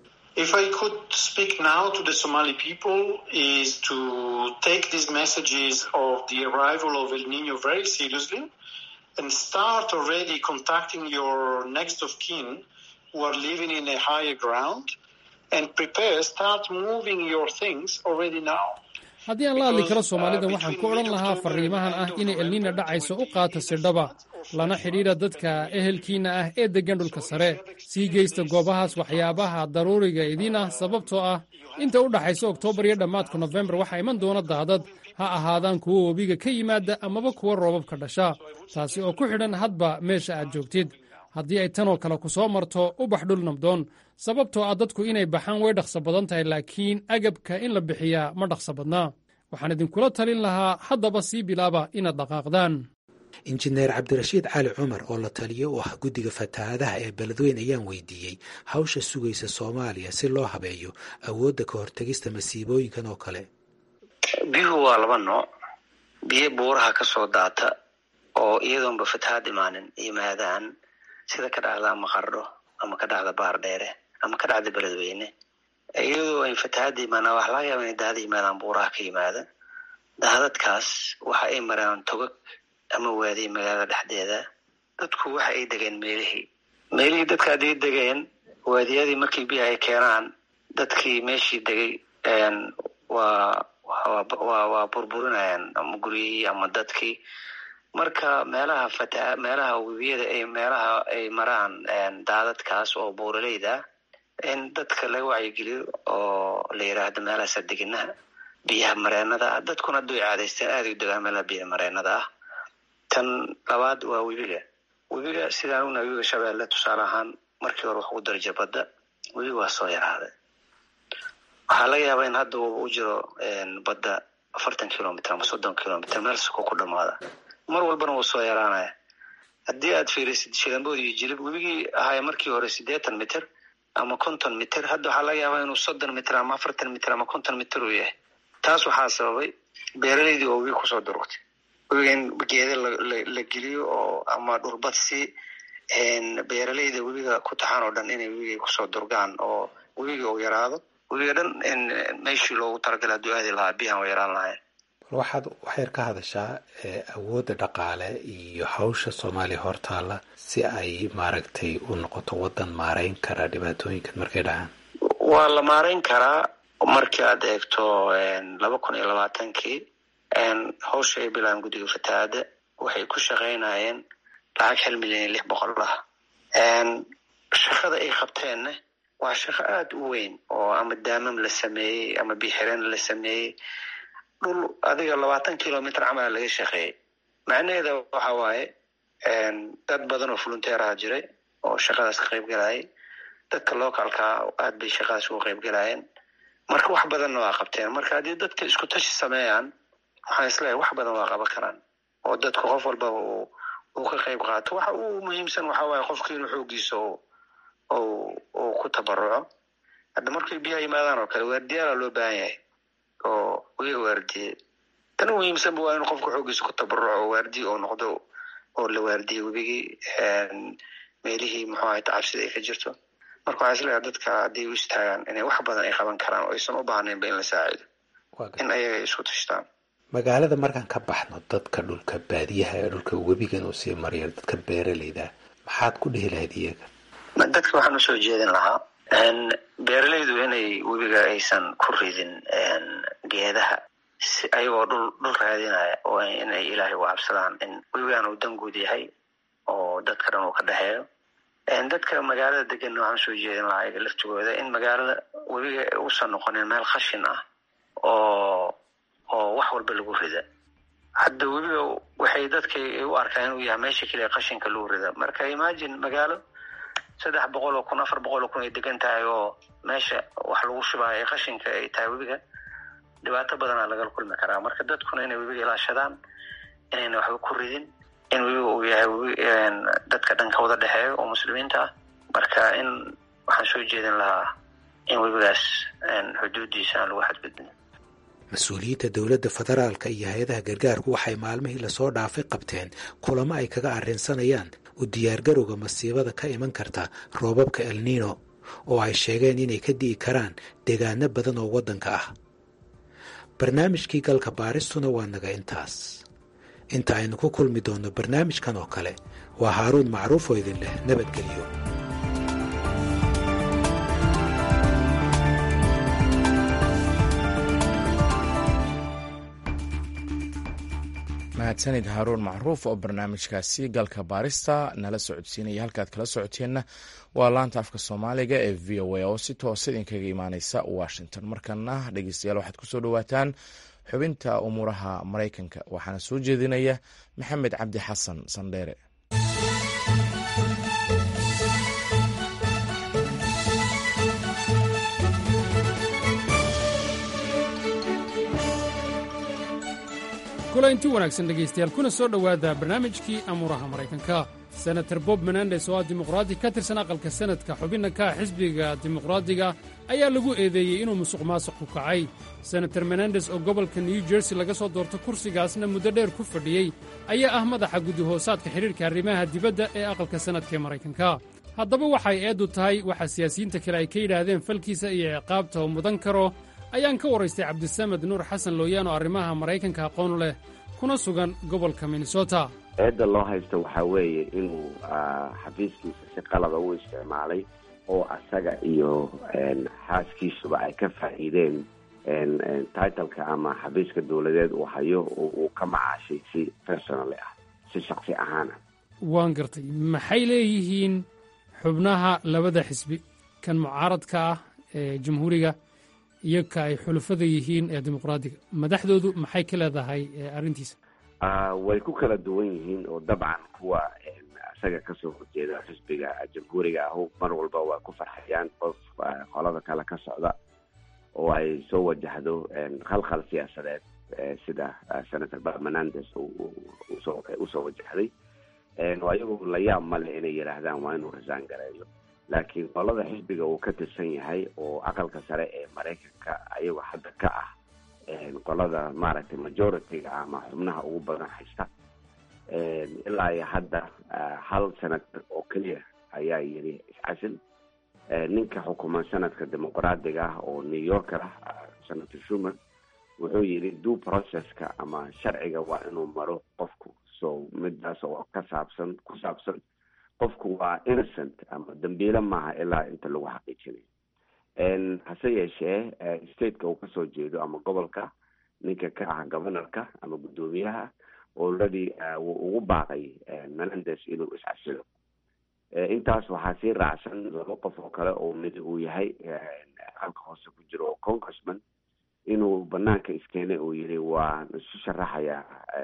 If I could speak now to the Somali people is to take these messages of the arrival of El Nino very seriously and start already contacting your next of kin who are living in a higher ground and prepare, start moving your things already now. haddii aan la hadli karo soomaalida waxaan ku odhan lahaa farriimahan ah inay elniina dhacayso u qaata sidhaba lana xidhiidha dadka ehelkiinna ah ee deggan dhulka sare sii geysta goobahaas waxyaabaha daruuriga idiin ah sababtoo ah inta u dhaxaysa oktoobar iyo dhammaadka nofembar waxaa iman doona daadad ha ahaadaan kuwa webiga ka yimaada amaba kuwa roobabka dhasha taasi oo ku xidhan hadba meesha aad joogtid haddii ay tanoo kale ku soo marto ubax dhul nabdoon sababtoo ah dadku inay baxaan way dhaqso badan tahay laakiin agabka in la bixiyaa ma dhaqso badnaa waxaan idinkula talin lahaa haddaba sii bilaaba inaad dhaqaaqdaan injineer cabdirashiid cali cumar oo la taliyo u ah guddiga fatahaadaha ee beledweyn ayaan weydiiyey hawsha sugaysa soomaaliya si loo habeeyo awoodda ka hortegista masiibooyinkan oo kale biyuhu waa laba nooc biyo buuraha ka soo daata oo iyadoonba fatahaad imaanin yimaadaan sida ka dhacda maqardho ama ka dhacda baar dheere ama ka dhacda beledweyne iyadoo ay fatahaadda imaanaan waxa laga yaaba inay daada yimaadaan buuraha ka yimaada daadadkaas waxa ay maraan togag ama waadiye magaalada dhexdeeda dadku waxa ay degeen meelihii meelihii dadka hadday degeen waadiyadii markii biyaha ay keenaan dadkii meeshii degay waa waa waa burburinayaan ama guryihii ama dadkii marka meelaha fata meelaha webiyada ay meelaha ay maraan daadadkaas oo buuraleyda in dadka laga wacyigeliyo oo la yiraahdo meelahaasa deginaha biyaha mareenada ah dadkuna hadduu caadaysteen aaday u degaan meelaha biyaha mareenada ah tan labaad waa webiga webiga sidaan ognahay webiga shabeelle tusaale ahaan markii hore wax ugu darja badda webiga waa soo yaraaday waxaa laga yaabaa in hadda u jiro badda afartan kilomitr ama soddon kilomitr meel suko ku dhamaada mar walbana wuu soo yaraanaya haddii aad fiirisid shilambood iyo jilib webigii ahaaya markii hore siddeetan mitr ama konton mitr hadda waxaa laga yaabaa inuu soddon mitr ama afartan mitr ama konton mitr uu yahay taas waxaa sababay beeraleydii oo webiga kusoo durugtay webiga in geeda la geliyo oo ama dhulbadsi beeraleyda webiga ku taxaan oo dhan inay webiga kusoo durgaan oo webiga uu yaraado webiga dhan meeshii loogu talagalay hadduu aadi lahaa biyahan u yaraan lahayn bal waxaad waxyar ka hadashaa awoodda dhaqaale iyo hawsha soomaaliya hortaalla si ay maaragtay u noqoto waddan maarayn kara dhibaatooyinkan markay dhacaan waa la maarayn karaa markii aad eegto laba kun iyo labaatankii hawsha ay bilaan guddiga fatahaadda waxay ku shaqaynayeen lacag hal milyan iyo lix boqol ah shaqada ay qabteenna waa shaqo aada u weyn oo ama daamam la sameeyey ama bixireen la sameeyey dhul adiga labaatan kilomitr camala laga shaqeeyey macnaheeda waxa waaye dad badan oo volunteeraha jiray oo shaqadaas ka qayb galayay dadka localkaa aad bay shaqadaas uga qayb galayeen marka wax badanna waa qabteen marka haddii dadka isku tashi sameeyaan waxaan isleeyahay wax badan waa qaban karaan oo dadku qof walbaba uu uu ka qayb qaato waxa uu muhiimsan waxa waaye qofka inuu xoogiisa uu ku tabaruco hadda markay biyaha yimaadaan oo kale waardiyaala loo baahan yahay oo wiga waardiye tan muhiimsanba waa in qofka xoogiisa ku tabaruco oo waardiye oo noqdo oo la waardiye webigii meelihii muxuu ahay tacabsida ay ka jirto marka waxaa isleeyahay dadka hadday u istaagaan inay wax badan ay qaban karaan oo aysan u baahnaynba in la saacido in ayaga ay isku tashtaan magaalada markaan ka baxno dadka dhulka baadiyaha ee dhulka webigan uu sii mariyo dadka beeraleyda maxaad ku dhihi lahayd iyaga dadka waxaan usoo jeedin lahaa beeraleydu inay webiga aysan ku ridin geedaha si ayagoo dhul dhul raadinaya oo inay ilaahay u cabsadaan in webigan uu danguud yahay oo dadka dhan uu ka dhexeeyo dadka magaalada deganna waxaan usoo jeedin lahaa iyaga laftigooda in magaalada webiga uusan noqonin meel khashin ah oo oo wax walba lagu rida hadda webiga waxay dadka u arkaan inuu yahay meesha keliya qashinka lagu rida marka imagine magaalo saddex boqol oo kun afar boqol oo kun ay degan tahay oo meesha wax lagu shubaayo ee qashinka ay tahay webiga dhibaato badanaa lagala kulmi karaa marka dadkuna inay webiga ilaashadaan inayna waxba ku ridin in webiga uu yahay webi dadka dhan ka wada dhexeeyo oo muslimiinta ah marka in waxaan soo jeedin lahaa in webigaas xuduudiisa aan lagu xadgudbin mas-uuliyiinta dowladda federaalka iyo hay-adaha gargaarku waxay maalmihii lasoo dhaafay qabteen kulamo ay kaga arrinsanayaan u diyaargarowga masiibada ka iman karta roobabka elniino oo ay sheegeen inay ka di'i karaan deegaano badan oo waddanka ah barnaamijkii galka baaristuna waa naga intaas inta aynu ku kulmi doonno barnaamijkan oo kale waa haaruun macruuf oo idin leh nabadgelyo mahadsanid haaruun macruuf oo barnaamijkaasi galka baarista nala socodsiinaya halkaad kala socoteenna waa laanta afka soomaaliga ee v o a oo si toosa idinkaga imaaneysa washington markana dhegeystayaal waxaad kusoo dhawaataan xubinta umuuraha maraykanka waxaana soo jeedinaya maxamed cabdi xasan sandheere kulaynti wanaagsan dhegaystayaal kuna soo dhowaada barnaamijkii amuuraha maraykanka senator bob menendes oo ah dimuqraadi ka tirsan aqalka senadka xubinna ka ah xisbiga dimuqraadiga ayaa lagu eedeeyey inuu musuq maasuq ku kacay senator menendes oo gobolka new jersey laga soo doorto kursigaasna muddo dheer ku fadhiyey ayaa ah madaxa gudihoosaadka xidhiirka arrimaha dibadda ee aqalka sannadka ee maraykanka haddaba waxay eeddu tahay waxa siyaasiyiinta kale ay ka yidhaahdeen falkiisa iyo ciqaabta uu mudan karo ayaan ka waraystay cabdisamed nuur xasan looyaan oo arrimaha maraykanka aqoon leh kuna sugan gobolka minnesota eedda loo haysto waxaa weeye inuu xafiiskiisa si qalada u isticmaalay oo asaga iyo xaaskiisuba ay ka faa'iideen titleka ama xafiiska dowladeed uu hayo oo uu ka macaashay si personally ah si shaksi ahaana waan gartay maxay leeyihiin xubnaha labada xisbi kan mucaaradka ah ee jamhuuriga iyo ka ay xulufada yihiin ee dimuqraadiga madaxdoodu maxay ka leedahay arrintiisa way ku kala duwan yihiin oo dabcan kuwa isaga kasoo horjeeda xisbiga jamhuuriga ahu mar walba waa ku farxayaan qof qolada kale ka socda oo ay soo wajahdo khalkhal siyaasadeed sida senator bermanandes usoo wajahday ayagu la yaab male inay yidhaahdaan waa inuu rasaan gareeyo laakiin qolada xisbiga uu ka tirsan yahay oo aqalka sare ee maraykanka ayagoo hadda ka ah qolada maaragtay majority-ga ama xubnaha ugu badan haysta ilaa iyo hadda hal senator oo keliya ayaa yidhi iscasil ninka xukuman sanadka dimuqraadiga ah oo new yorker ah senator shuman wuxuu yidhi due processka ama sharciga waa inuu maro qofku so midaas oo ka saabsan ku saabsan qofku waa innocent ama dambiile maaha ilaa inta lagu xaqiijinayo hase yeeshee stateka uu kasoo jeedo ama gobolka ninka ka ah governorka ama guddoomiyaha already wuu ugu baaqay menandes inuu iscasilo intaas waxaa sii raacsan laba qof oo kale oo mid uu yahay aqalka hoose ku jiro oo congressman inuu banaanka iskeenay uu yihi waan isu sharaxayaa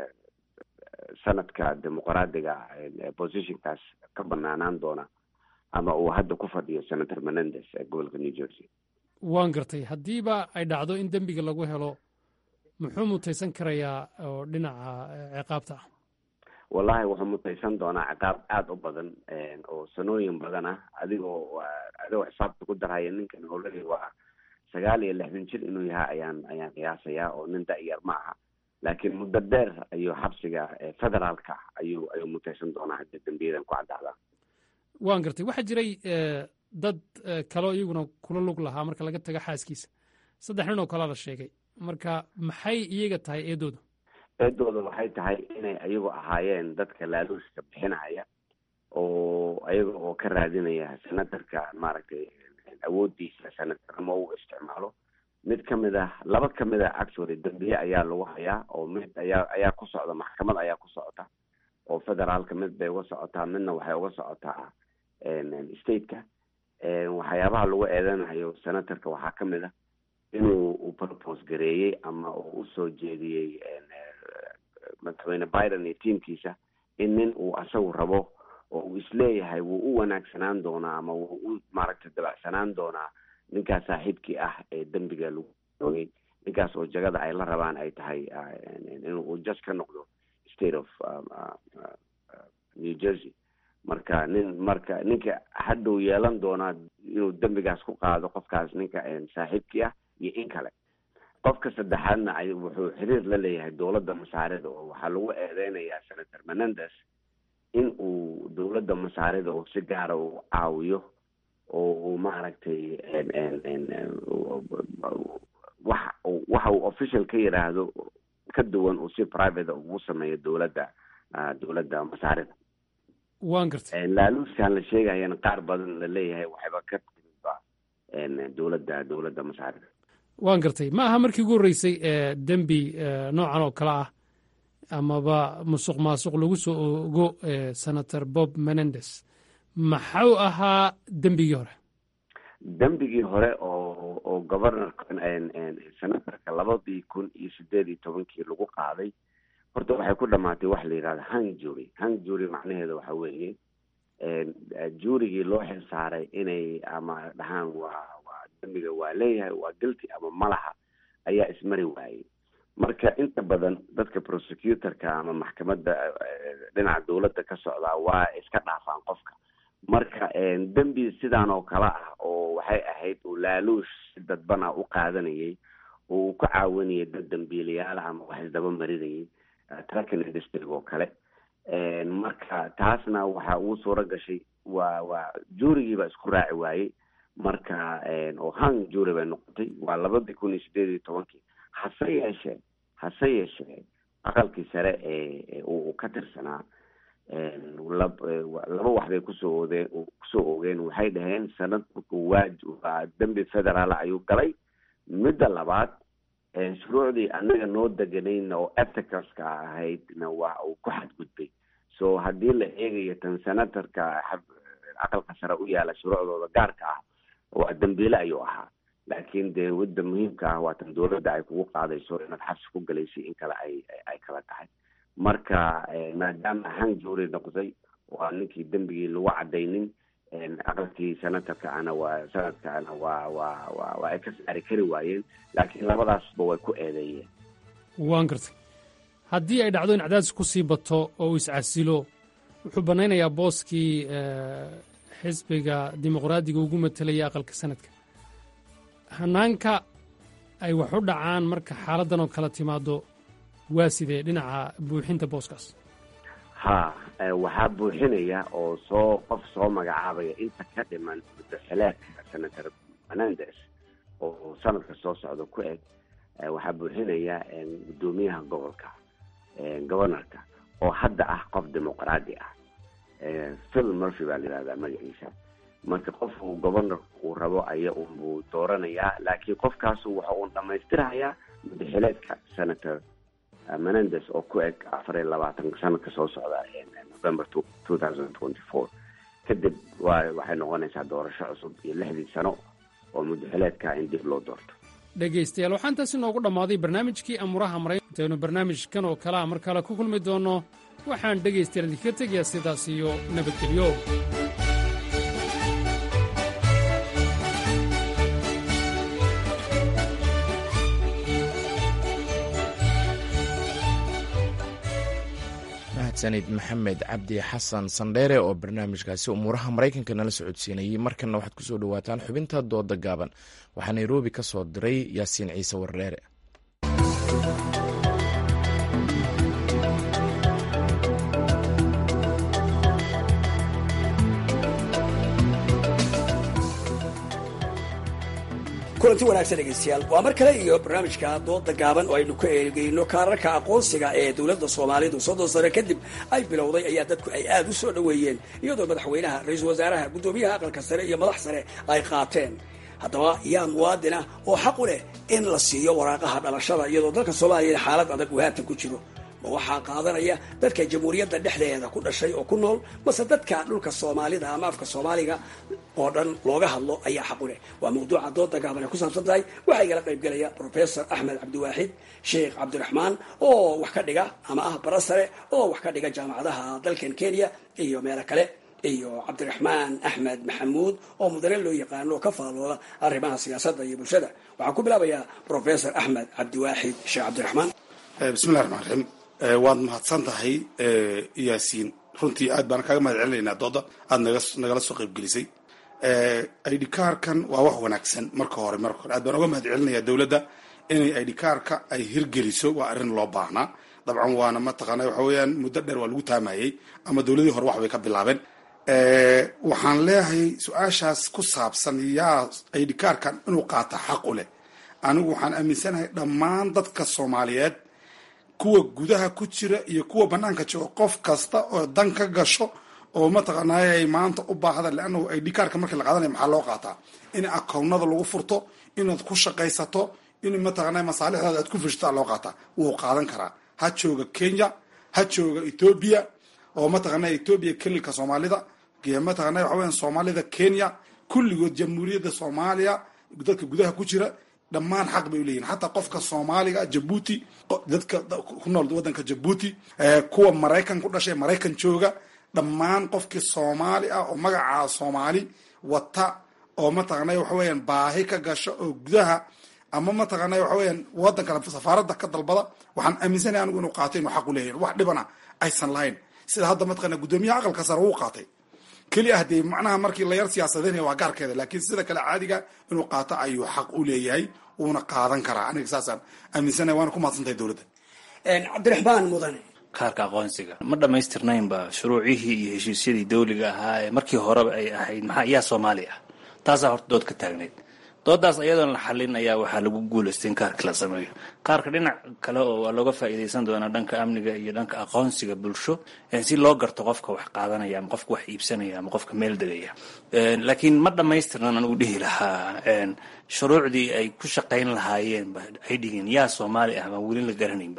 sanadka dimuqraadiga positionkaas ka banaanaan doona ama uu hadda ku fadhiyo senator menandes ee gobolka new jersey waan gartay haddiiba ay dhacdo in dembiga lagu helo muxuu mutaysan karayaa oo dhinaca ciqaabta ah wallahi wuxuu mutaysan doonaa ciqaab aada u badan oo sanooyin badan ah adigoo adigoo xisaabta ku darhaya ninkan already waa sagaal iyo lixdan jir inuu yahay ayaan ayaan qiyaasayaa oo nin da-yar ma aha laakiin muddo dheer ayuu xabsiga federaalka ayuu ayuu mutaysan doonaa haddii dembiyadan ku caddaadaan waan gartay waxaa jiray dad kaleo iyaguna kula lug lahaa marka laga tago xaaskiisa saddex nin oo kalea la sheegay marka maxay iyaga tahay eedooda eedooda waxay tahay inay ayagu ahaayeen dadka laaluuska bixinaya oo ayaga oo ka raadinaya senatarka maaragtay awoodiisa senatarnimo uu isticmaalo mid kamid ah laba kamid ah actually dambiye ayaa lagu hayaa oo mid ayaa ayaa ku socda maxkamad ayaa ku socota oo federaalka mid bay uga socotaa midna waxay uga socotaa stateka waxyaabaha lagu eedanayo senatorka waxaa kamid ah inuu uu propose gareeyey ama uu usoo jeediyey madaxweyne biden iyo tiamkiisa in nin uu asagu rabo oo uu isleeyahay wuu u wanaagsanaan doonaa ama wuu u maaragtay dabacsanaan doonaa ninkaas saaxiibkii ah ee dembiga lagu oogay ninkaas oo jagada ay la rabaan ay tahay inuu just ka noqdo state of new jersey marka nin marka ninka hadhow yeelan doonaa inuu dembigaas ku qaado qofkaas ninka saaxiibkii ah iyo in kale qofka saddexaadna ay wuxuu xiriir la leeyahay dowladda masaarida oo waxaa lagu eedeynayaa senator menandes in uu dowladda masaarida oo si gaara uu caawiyo oo uu maaragtay wax waxa uu official ka yidhaahdo ka duwan uu si private ugu sameeyo dowladda dowladda masaarida waan gartay laaluuskan la sheegayana qaar badan la leeyahay waxayba ka timidba dowladda dowladda masaarida waan gartay ma aha markii ugu horreysay ee dembi noocan oo kale ah amaba musuq maasuq lagu soo ogo senator bob menandes maxuu ahaa dembigii hore dembigii hore oo oo governorka senatorka labadii kun iyo sideed iyo tobankii lagu qaaday horta waxay ku dhamaatay waxa la yidhahda hang jury hang jury macnaheeda waxa weeye juurigii loo xil saaray inay ama dhahaan waa waa dembiga waa leeyahay waa guilty ama malaha ayaa ismari waayey marka inta badan dadka prosecutorka ama maxkamadda dhinaca dowladda ka socdaa waa iska dhaafaan qofka marka dembi sidaan oo kale ah oo waxay ahayd uu laaluush si dadbana u qaadanayay oo uu ka caawinayay dad dambiilayaala ama wax isdaba marinayay trucking industry oo kale marka taasna waxa uu suuro gashay waa waa juurigiiba isku raaci waayey marka oo hang juuri bay noqotay waa labadii kun iyo sideed iyo tobankii hase yeeshee hase yeeshee aqalkii sare ee uu ka tirsanaa laba wax bay kusoo oodeen kusoo oogeen waxay dhaheen sanad markuu waaj waa dembi federaal ayuu galay midda labaad shuruucdii anaga noo deganayna oo ethicalska ahaydna waa uu ku xadgudbay so haddii la eegayo tan senatorka aqalka sare u yaala shuruucdooda gaarka ah waa dambiile ayuu ahaa laakiin dee wadda muhiimka ah waa tan dowladda ay kugu qaadayso inaad xabsi ku galaysay in kale ay ay kala tahay marka maadaama hang jury noqday waa ninkii dembigii lagu cadaynin aqalkii senatorka ana waa sanadka ana waa waa waa waa ay ka saari kari waayeen laakiin labadaasba way ku eedeeyeen waan gartay haddii ay dhacdo in cadaadis ku sii bato oo uu iscasilo wuxuu bannaynayaa booskii xisbiga dimuqraadiga ugu matelaya aqalka sanadka hanaanka ay wax u dhacaan marka xaaladdan oo kala timaado waa sidee dhinaca buuxinta booskaas ha waxaa buuxinaya oo soo qof soo magacaabaya inta ka dhiman mudaxileedka senator menandes oo sanadka soo socda ku eg waxaa buuxinaya guddoomiyaha gobolka governorka oo hadda ah qof dimuqraadi ah phil murphy baa la yihahdaa magaciisa marka qofku governor uu rabo aya unbuu dooranayaa laakiin qofkaasu waxa uu dhamaystirahayaa mudaxileedka senator menandes oo ku eg afar iyo labaatan sanadka soo socda november two thousand twenty four kadib wa waxay noqonaysaa doorasho cusub iyo lixdii sano oo mudaxileedka in dib loo doorto dhegaystayaal waxaa intaas inoogu dhammaaday barnaamijkii amuraha maray intaynu barnaamijkan oo kalea mar kale ku kulmi doonno waxaan dhegaystayaal idinkaga tegayaa sidaas iyo nabadgelyo mahadsanid maxamed cabdi xasan sandheere oo barnaamijkaasi umuuraha maraykanka nala socodsiinayey markanna waxaad kusoo dhawaataan xubinta dooda gaaban waxaa nairobi ka soo diray yaasiin ciise wardheere kulanti wanaagsan dhegeystayaal waa mar kale iyo barnaamijka dooda gaaban oo aynu ka eegeyno kaararka aqoonsiga ee dowladda soomaalidu soddon sano kadib ay bilowday ayaa dadku ay aada u soo dhoweeyeen iyadoo madaxweynaha ra-iisul wasaaraha guddoomiyaha aqalka sare iyo madax sare ay qaateen haddaba yaa muwaadina oo xaq u leh in la siiyo waraaqaha dhalashada iyadoo dalka soomaaliya xaalad adag uu haatan ku jiro ma waxaa qaadanaya dadka jamhuuriyadda dhexdeeda ku dhashay oo ku nool mase dadka dhulka soomaalida ama afka soomaaliga oo dhan looga hadlo ayaa xaq u leh waa mawduuca dooda gaaban ay ku saabsan tahay waxaa igala qaybgelaya professor axmed cabdiwaaxid sheekh cabdiraxmaan oo wax ka dhiga ama ah bara sare oo wax ka dhiga jaamacadaha dalkan kenya iyo meelo kale iyo cabdiraxmaan axmed maxamuud oo mudane loo yaqaano oo ka faalooda arrimaha siyaasadda iyo bulshada waxaan ku bilaabayaa professor axmed cabdiwaaxid sheekh cabdiraxmaan bismillahi raxmaan raxiim waad mahadsan tahay yaasiin runtii aad baan kaaga mahad celinaynaa dooda aada naga nagala soo qaybgelisay idkaarkan waa wax wanaagsan marka hore marka hore aad baan uga mahad celinayaa dowladda inay idkaarka ay hirgeliso waa arrin loo baahnaa dabcan waana mataqaana waxa weeyaan muddo dheer waa lagu taamayey ama dowladii hore wax bay ka bilaabeen waxaan leeyahay su-aashaas ku saabsan yaa idkaarkan inuu qaata xaq u leh anigu waxaan aaminsanahay dhammaan dadka soomaaliyeed kuwa gudaha ku jira iyo kuwa banaanka jooga qof kasta oo dan ka gasho oo mataqaanay maanta u baahda leannahu idkaarka markii la qaadanaya maxaa loo qaataa in akownada lagu furto inaad ku shaqaysato in mataqaanay masaalixdaada aad ku fishtaa loo qaataa wuu qaadan karaa ha jooga kenya ha jooga ethoobia oo mataqaanay ethoobia kelilka soomaalida mataqaanay waxa weyan soomaalida kenya kulligood jamhuuriyadda soomaaliya dadka gudaha ku jira dhammaan xaq bay uleeyihin xataa qofka soomaaliga jabuuti dadka ku nool wadanka jabuuti kuwa maraykan ku dhashay maraykan jooga dhammaan qofkii soomaali ah oo magacaa soomaali wata oo mataqaanay waxa weeyaan baahi ka gasho oo gudaha ama mataqaanay waxa weeyaan wadanka safaaradda ka dalbada waxaan aaminsanaya anigu inuu qaatay inuu xaq uleeyahin wax dhibana aysan lahayn sida hadda mataqana guddoomiyaha aqalka sare wuu qaatay keli ah dee macnaha markii la yar siyaasadeynaya waa gaarkeeda laakiin sida kale caadiga inuu qaato ayuu xaq u leeyahay wuuna qaadan karaa aniga saasaan aaminsanaya waana ku mahadsantahay dowladda cabdiraxmaan mudane kaarka aqoonsiga ma dhammaystirnaynba shuruucihii iyo heshiisyadii dawliga ahaa ee markii horeba ay ahayd maxaa yaa soomaali ah taasaa horta dood ka taagnayd doodaas ayadoon la xalin ayaa waxaa lagu guulaystay in kaarka la sameeyo kaarka dhinac kale oo waa looga faa'iidaysan doonaa dhanka amniga iyo dhanka aqoonsiga bulsho si loo garto qofka wax qaadanaya ama qofka wax iibsanaya ama qofka meel degaya laakiin ma dhammaystirnan anigu dhihi lahaa shuruucdii ay ku shaqayn lahaayeenba ay dhigeen yaa soomaali ah baan weli la garanaynba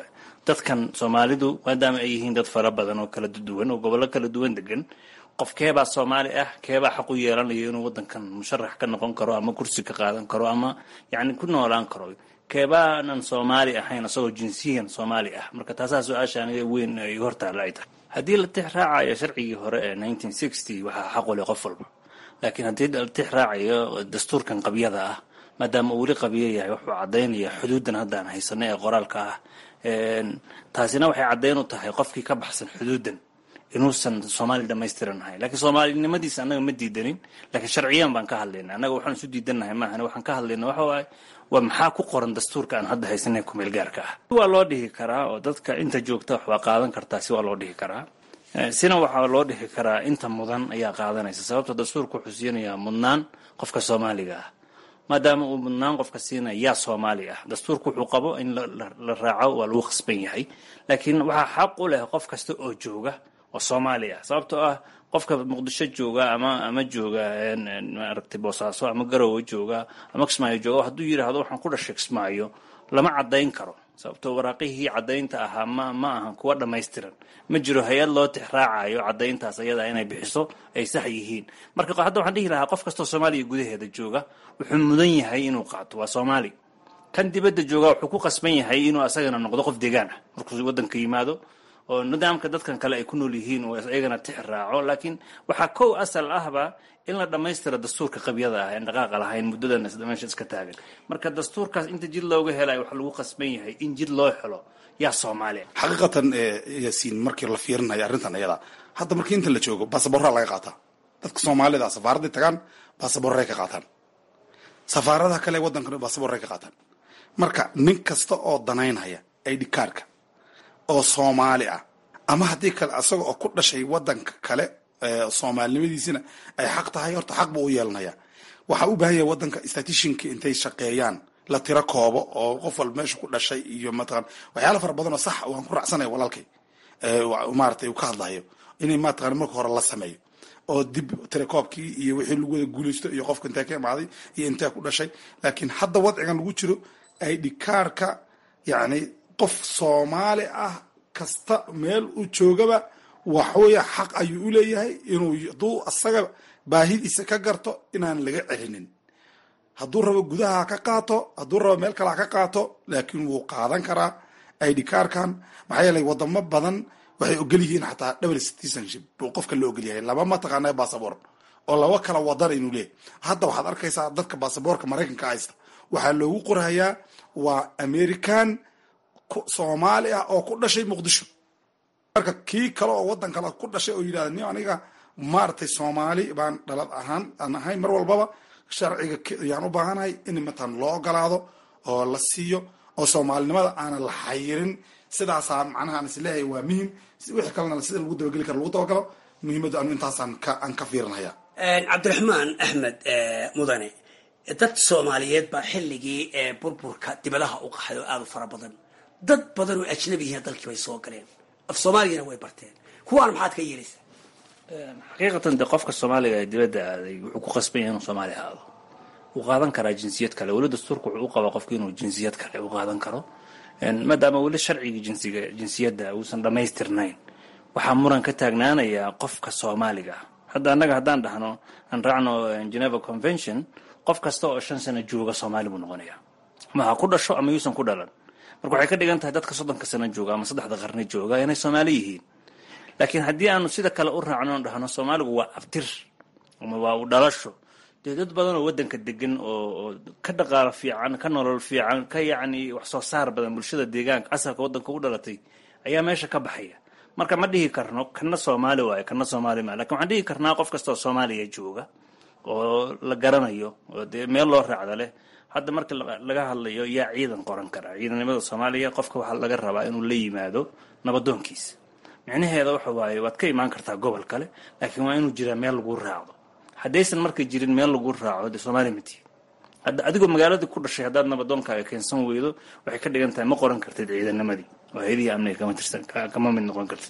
dadkan soomaalidu maadaama ay yihiin dad fara badan oo kala duwan oo gobollo kala duwan degan qof keebaa soomaali ah keebaa xaq u yeelanayo inuu wadankan musharax ka noqon karo ama kursi ka qaadan karo ama yani ku noolaan karo keebaanan soomaali ahayn isagoo jinsiyan soomaali ah marka taasaa su-aasha aniga weyn ay hortaalla ay tahay haddii la tix raacayo sharcigii hore ee nineteen sixty waxaa xaq u leh qof walba laakiin haddii la tix raacayo dastuurkan qabyada ah maadaama uu weli qabiyo yahay wuxuu caddaynaya xuduuddan haddaan haysano ee qoraalka ah taasina waxay caddayn u tahay qofkii ka baxsan xuduuddan inuusan soomaali dhamaystiran ahayn lakiin soomaalinimadiisa annaga ma diidanin lakiin sharciyan baan ka hadlayna annaga waxaan isu diidannahay maahan waxaan ka hadlayna waxa waaye waa maxaa ku qoran dastuurka aan hadda haysanay kumeel gaarka ah waa loo dhihi karaa oo dadka inta joogta wax waa qaadan kartaa si waa loo dhihi karaa sina waxaa loo dhihi karaa inta mudan ayaa qaadanaysa sababta dastuurka wuxuu siinayaa mudnaan qofka soomaaliga ah maadaama uu mudnaan qofka siinaya yaa soomaali ah dastuurka wuxuu qabo in la raaco waa lagu khasban yahay laakiin waxaa xaq u leh qof kasta oo jooga oo soomaali ah sababtoo ah qofka muqdisho jooga ama ama jooga maaragtay boosaaso ama garowe jooga ama kismaayo jooga hadduu yidhaahdo waxaan ku dhashay kismaayo lama caddayn karo sababtoo waraaqihii caddaynta ahaa ma ma ahan kuwa dhammaystiran ma jiro hay-ad loo tix raacayo caddayntaas ayada inay bixiso ay sax yihiin marka hadda waxaan dhihi lahaa qof kastoo soomaaliya gudaheeda jooga wuxuu mudan yahay inuu qaato waa soomaali kan dibadda jooga wuxuu ku qasban yahay inuu asagana noqdo qof deegaan ah markuu wadanka yimaado oo nidaamka dadkan kale ay ku nool yihiin oo iyagana tix raaco laakiin waxaa kow asal ahba in la dhammaystira dastuurka qabyada ah en dhaqaaqa lahayn muddadan meesha iska taagan marka dastuurkaas inta jid looga helay waxaa lagu qasban yahay in jid loo helo yaa soomaaliya xaqiiqatan yaasiin markii la fiirinayo arrintan ayada hadda markii inta la joogo baasaboorraa laga qaataa dadka soomaalida safaaraday tagaan baasaboorray ka qaataan safaaradaha kale waddankan baasaboorray ka qaataan marka nin kasta oo danaynhaya id kaarka oo soomaali ah ama haddii kale asaga oo ku dhashay wadanka kale soomaalinimadiisina ay xaq tahay horta xaq buu u yeelanaya waxaa u baahan yahay wadanka statishinka intay shaqeeyaan la tiro koobo oo qof walba meesha ku dhashay iyo mataqan waxyaala fara badan oo sax waan ku raacsanaya walaalkay maaratay uu ka hadlayo inay mataqan marka hore la sameeyo oo dib tirakoobkii iyo wixii lagu wada guulaysto iyo qofka intee ka imaaday iyo intee ku dhashay laakiin hadda wadcigan lagu jiro id kaarka yacni qof soomaali ah kasta meel u joogaba waxweya xaq ayuu u leeyahay inuu hadduu asaga baahidiisa ka garto inaan laga celinin hadduu rabo gudaha ka qaato hadduu rabo meel kale ha ka qaato laakiin wuu qaadan karaa id kaarkan maxaa yeelay wadamo badan waxay ogol yihiin xataa double citizenship buu qofka la ogol yahay laba mataqaana bassabor oo laba kala wadan inuu leeyahy hadda waxaad arkaysaa dadka basaboorka maraykanka haysta waxaa loogu qorhayaa waa american soomaali ah oo ku dhashay muqdisho marka kii kale oo wadan kale ku dhashay oo yidhahda ni aniga maaragtay soomaali baan dhalad ahaan aan ahay mar walbaba sharciga yaan u baahanahay in matan loo ogolaado oo la siiyo oo soomaalinimada aanan la xayirin sidaasaa macnaha aan isleeyahay waa muhim wixii kalena sida lagu dabageli karo lagu dabagalo muhiimaddu anu intaasaan ka aan ka fiirinaya cabdiraxmaan axmed mudane dad soomaaliyeed baa xilligii burburka dibadaha u qaxay oo aada u fara badan dad badan oo ajnabiyihiin dalkii bay soo galeen af soomaaligana way barteen kuwaan maxaad ka yeelaysaa xaqiiqatan de qofka soomaaliga ee dibadda aaday wuxuu ku qasban yahay inuu soomaali aado wuu qaadan karaa jinsiyad kale weli dastuurka wuxuu u qabaa qofka inuu jinsiyad kale u qaadan karo maadaama weli sharcigii jinsiga jinsiyadda uusan dhammaystirnayn waxaa muran ka taagnaanayaa qofka soomaaliga ah hadda annaga haddaan dhahno aan raacno geneva convention qof kasta oo shan sano jooga soomaali buu noqonayaa ama ha ku dhasho ama yuusan ku dhalan marka waxay ka dhigan tahay dadka soddonka sano jooga ama saddexda qarni jooga inay soomaali yihiin laakiin haddii aanu sida kale u raacno on dhahno soomaaligu waa abtir ama waa u dhalasho dee dad badan oo waddanka degan oo ka dhaqaalo fiican ka nolol fiican ka yacni wax soo saar badan bulshada deegaanka asalka waddanka u dhalatay ayaa meesha ka baxaya marka ma dhihi karno kana soomaali waayo kana soomaali maa lakin waxaan dhihi karnaa qof kasta oo soomaaliya jooga oo la garanayo oo dee meel loo raacda leh hadda marka laga hadlayo yaa ciidan qoran kara ciidannimada soomaaliya qofka waxaa laga rabaa inuu la yimaado nabadoonkiisa micnaheeda waxa waaye waad ka imaan kartaa gobol kale laakiin waa inuu jiraa meel lagu raacdo haddaysan marka jirin meel lagu raaco dee soomaaliya ma tihi hadda adigoo magaaladii ku dhashay haddaad nabadoonkaaga keensan weydo waxay ka dhigan tahay ma qoran kartid ciidanimadii oo hay-adihii amniga kama tirsan kama mid noqon kartid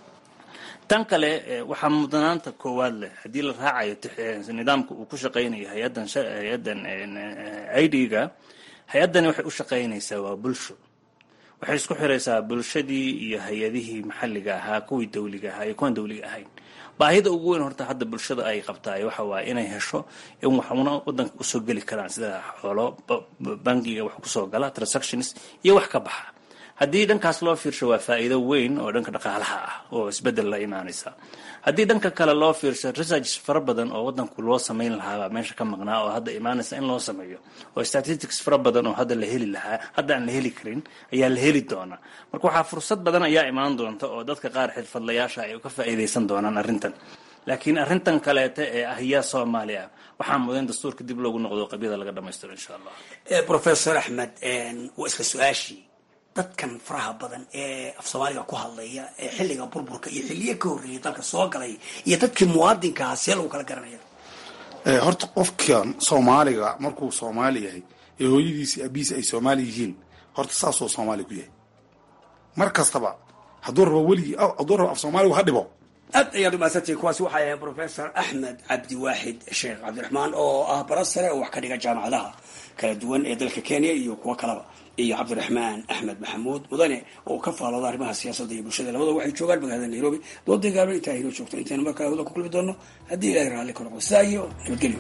tan kale waxaa mudnaanta koowaad leh haddii la raacayo nidaamka uu ku shaqaynayo hay-addan hay-addan i d-ga hay-addani waxay u shaqaynaysaa waa bulsho waxay isku xiraysaa bulshadii iyo hay-adihii maxalliga ahaa kuwii dawliga ahaa iyo kuwan dawliga ahayn baahida ugu weyn horta hadda bulshada ay qabtaay waxa waaye inay hesho in waxuna wadanka usoo geli karaan sida xoolo bangiga wax kusoo gala transactions iyo wax ka baxa haddii dhankaas loo fiirsho waa faa'iido weyn oo dhanka dhaqaalaha ah oo isbedel la imaanaysa haddii dhanka kale loo fiirsho research fara badan oo wadanku loo samayn lahaabaa meesha ka maqnaa oo hadda imaanaysa in loo sameeyo oo statistics fara badan oo hadda la heli lahaa hadda aan la heli karin ayaa la heli doonaa marka waxaa fursad badan ayaa imaan doonta oo dadka qaar xirfadlayaasha ay ka faa'iidaysan doonaan arrintan laakiin arrintan kaleete ee ah yaa soomaaliya waxaa mudan dastuurka dib loogu noqdo qabyada laga dhamaystiro insha allah professor axmed waa isla su-aashii dadkan faraha badan ee af soomaaliga ku hadlaya ee xilliga burburka iyo xilliyo ka horreeyay dalka soo galay iyo dadkii muwaadinkaha see lagu kala garanaya horta qofkan soomaaliga markuu soomaali yahay ee hooyadiisi abiisi ay soomaali yihiin horta saasuu soomaali ku yahay mar kastaba hadduu rabo weligii hadduu rabo af soomaaligu ha dhibo aad ayaad umahadsantihin kuwaasi waxay ahayn professor axmed cabdiwaaxid sheekh cabdiraxmaan oo ah bara sare oo wax ka dhiga jaamacadaha kala duwan ee dalka kenya iyo kuwo kaleba iyo cabdiraxmaan axmed maxamuud mudane oo ka faalooda arrimaha siyaasadda iyo bulshada labada waxay joogaan magaalada nairobi dooda gaaba intaa inoo joogto intaynu markaa hawada ku kulmi doono haddii ilahay raalli ka noqdo sidaa iyo nabadgelyo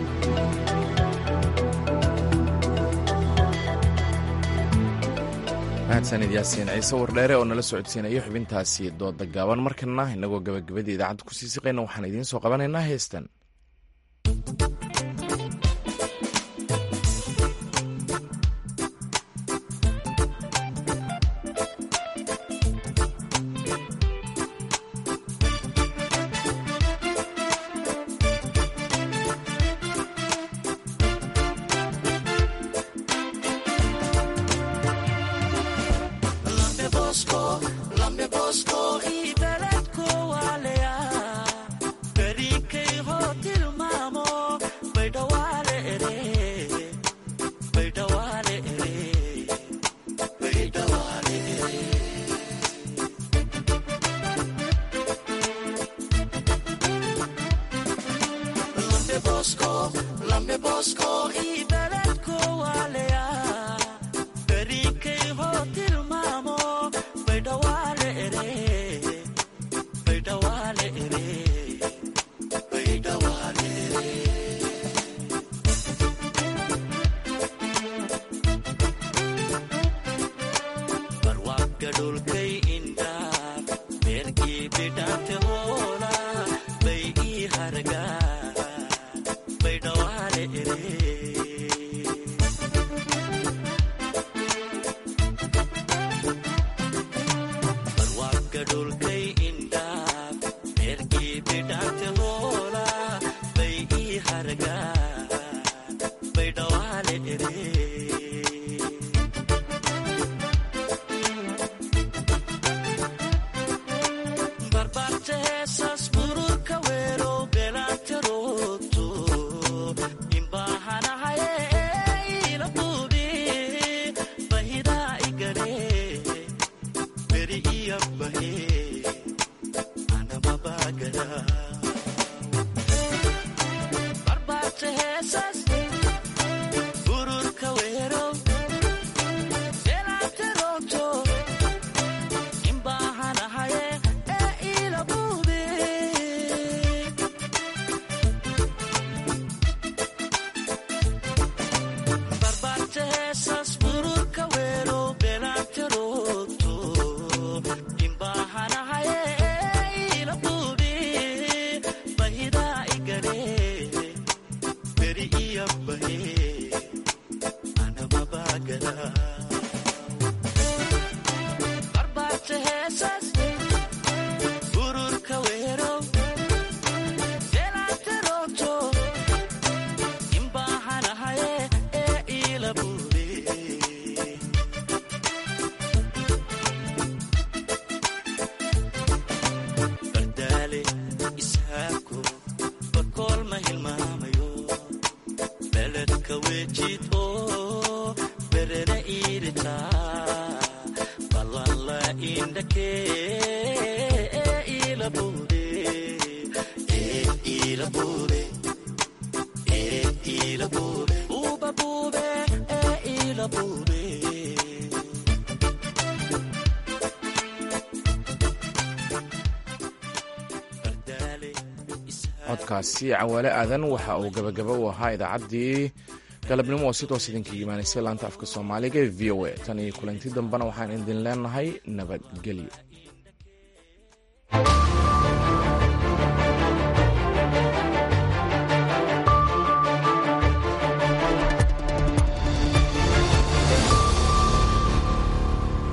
mahadsanid yaasiin ciise wardheere oo nala socodsiinayo xubintaasi dooda gaaban markana inagoo gabagabadii idaacadda kusii siqayna waxaan idiin soo qabanaynaa heestan codkaasi cawaale aadan waxa uu gabagaba u ahaa idaacaddii galabnimo oo si toos idinka imaanaysay laanta afka soomaaliga ee v o a tan iyo kulanti dambena waxaan idin leenahay nabadgelyo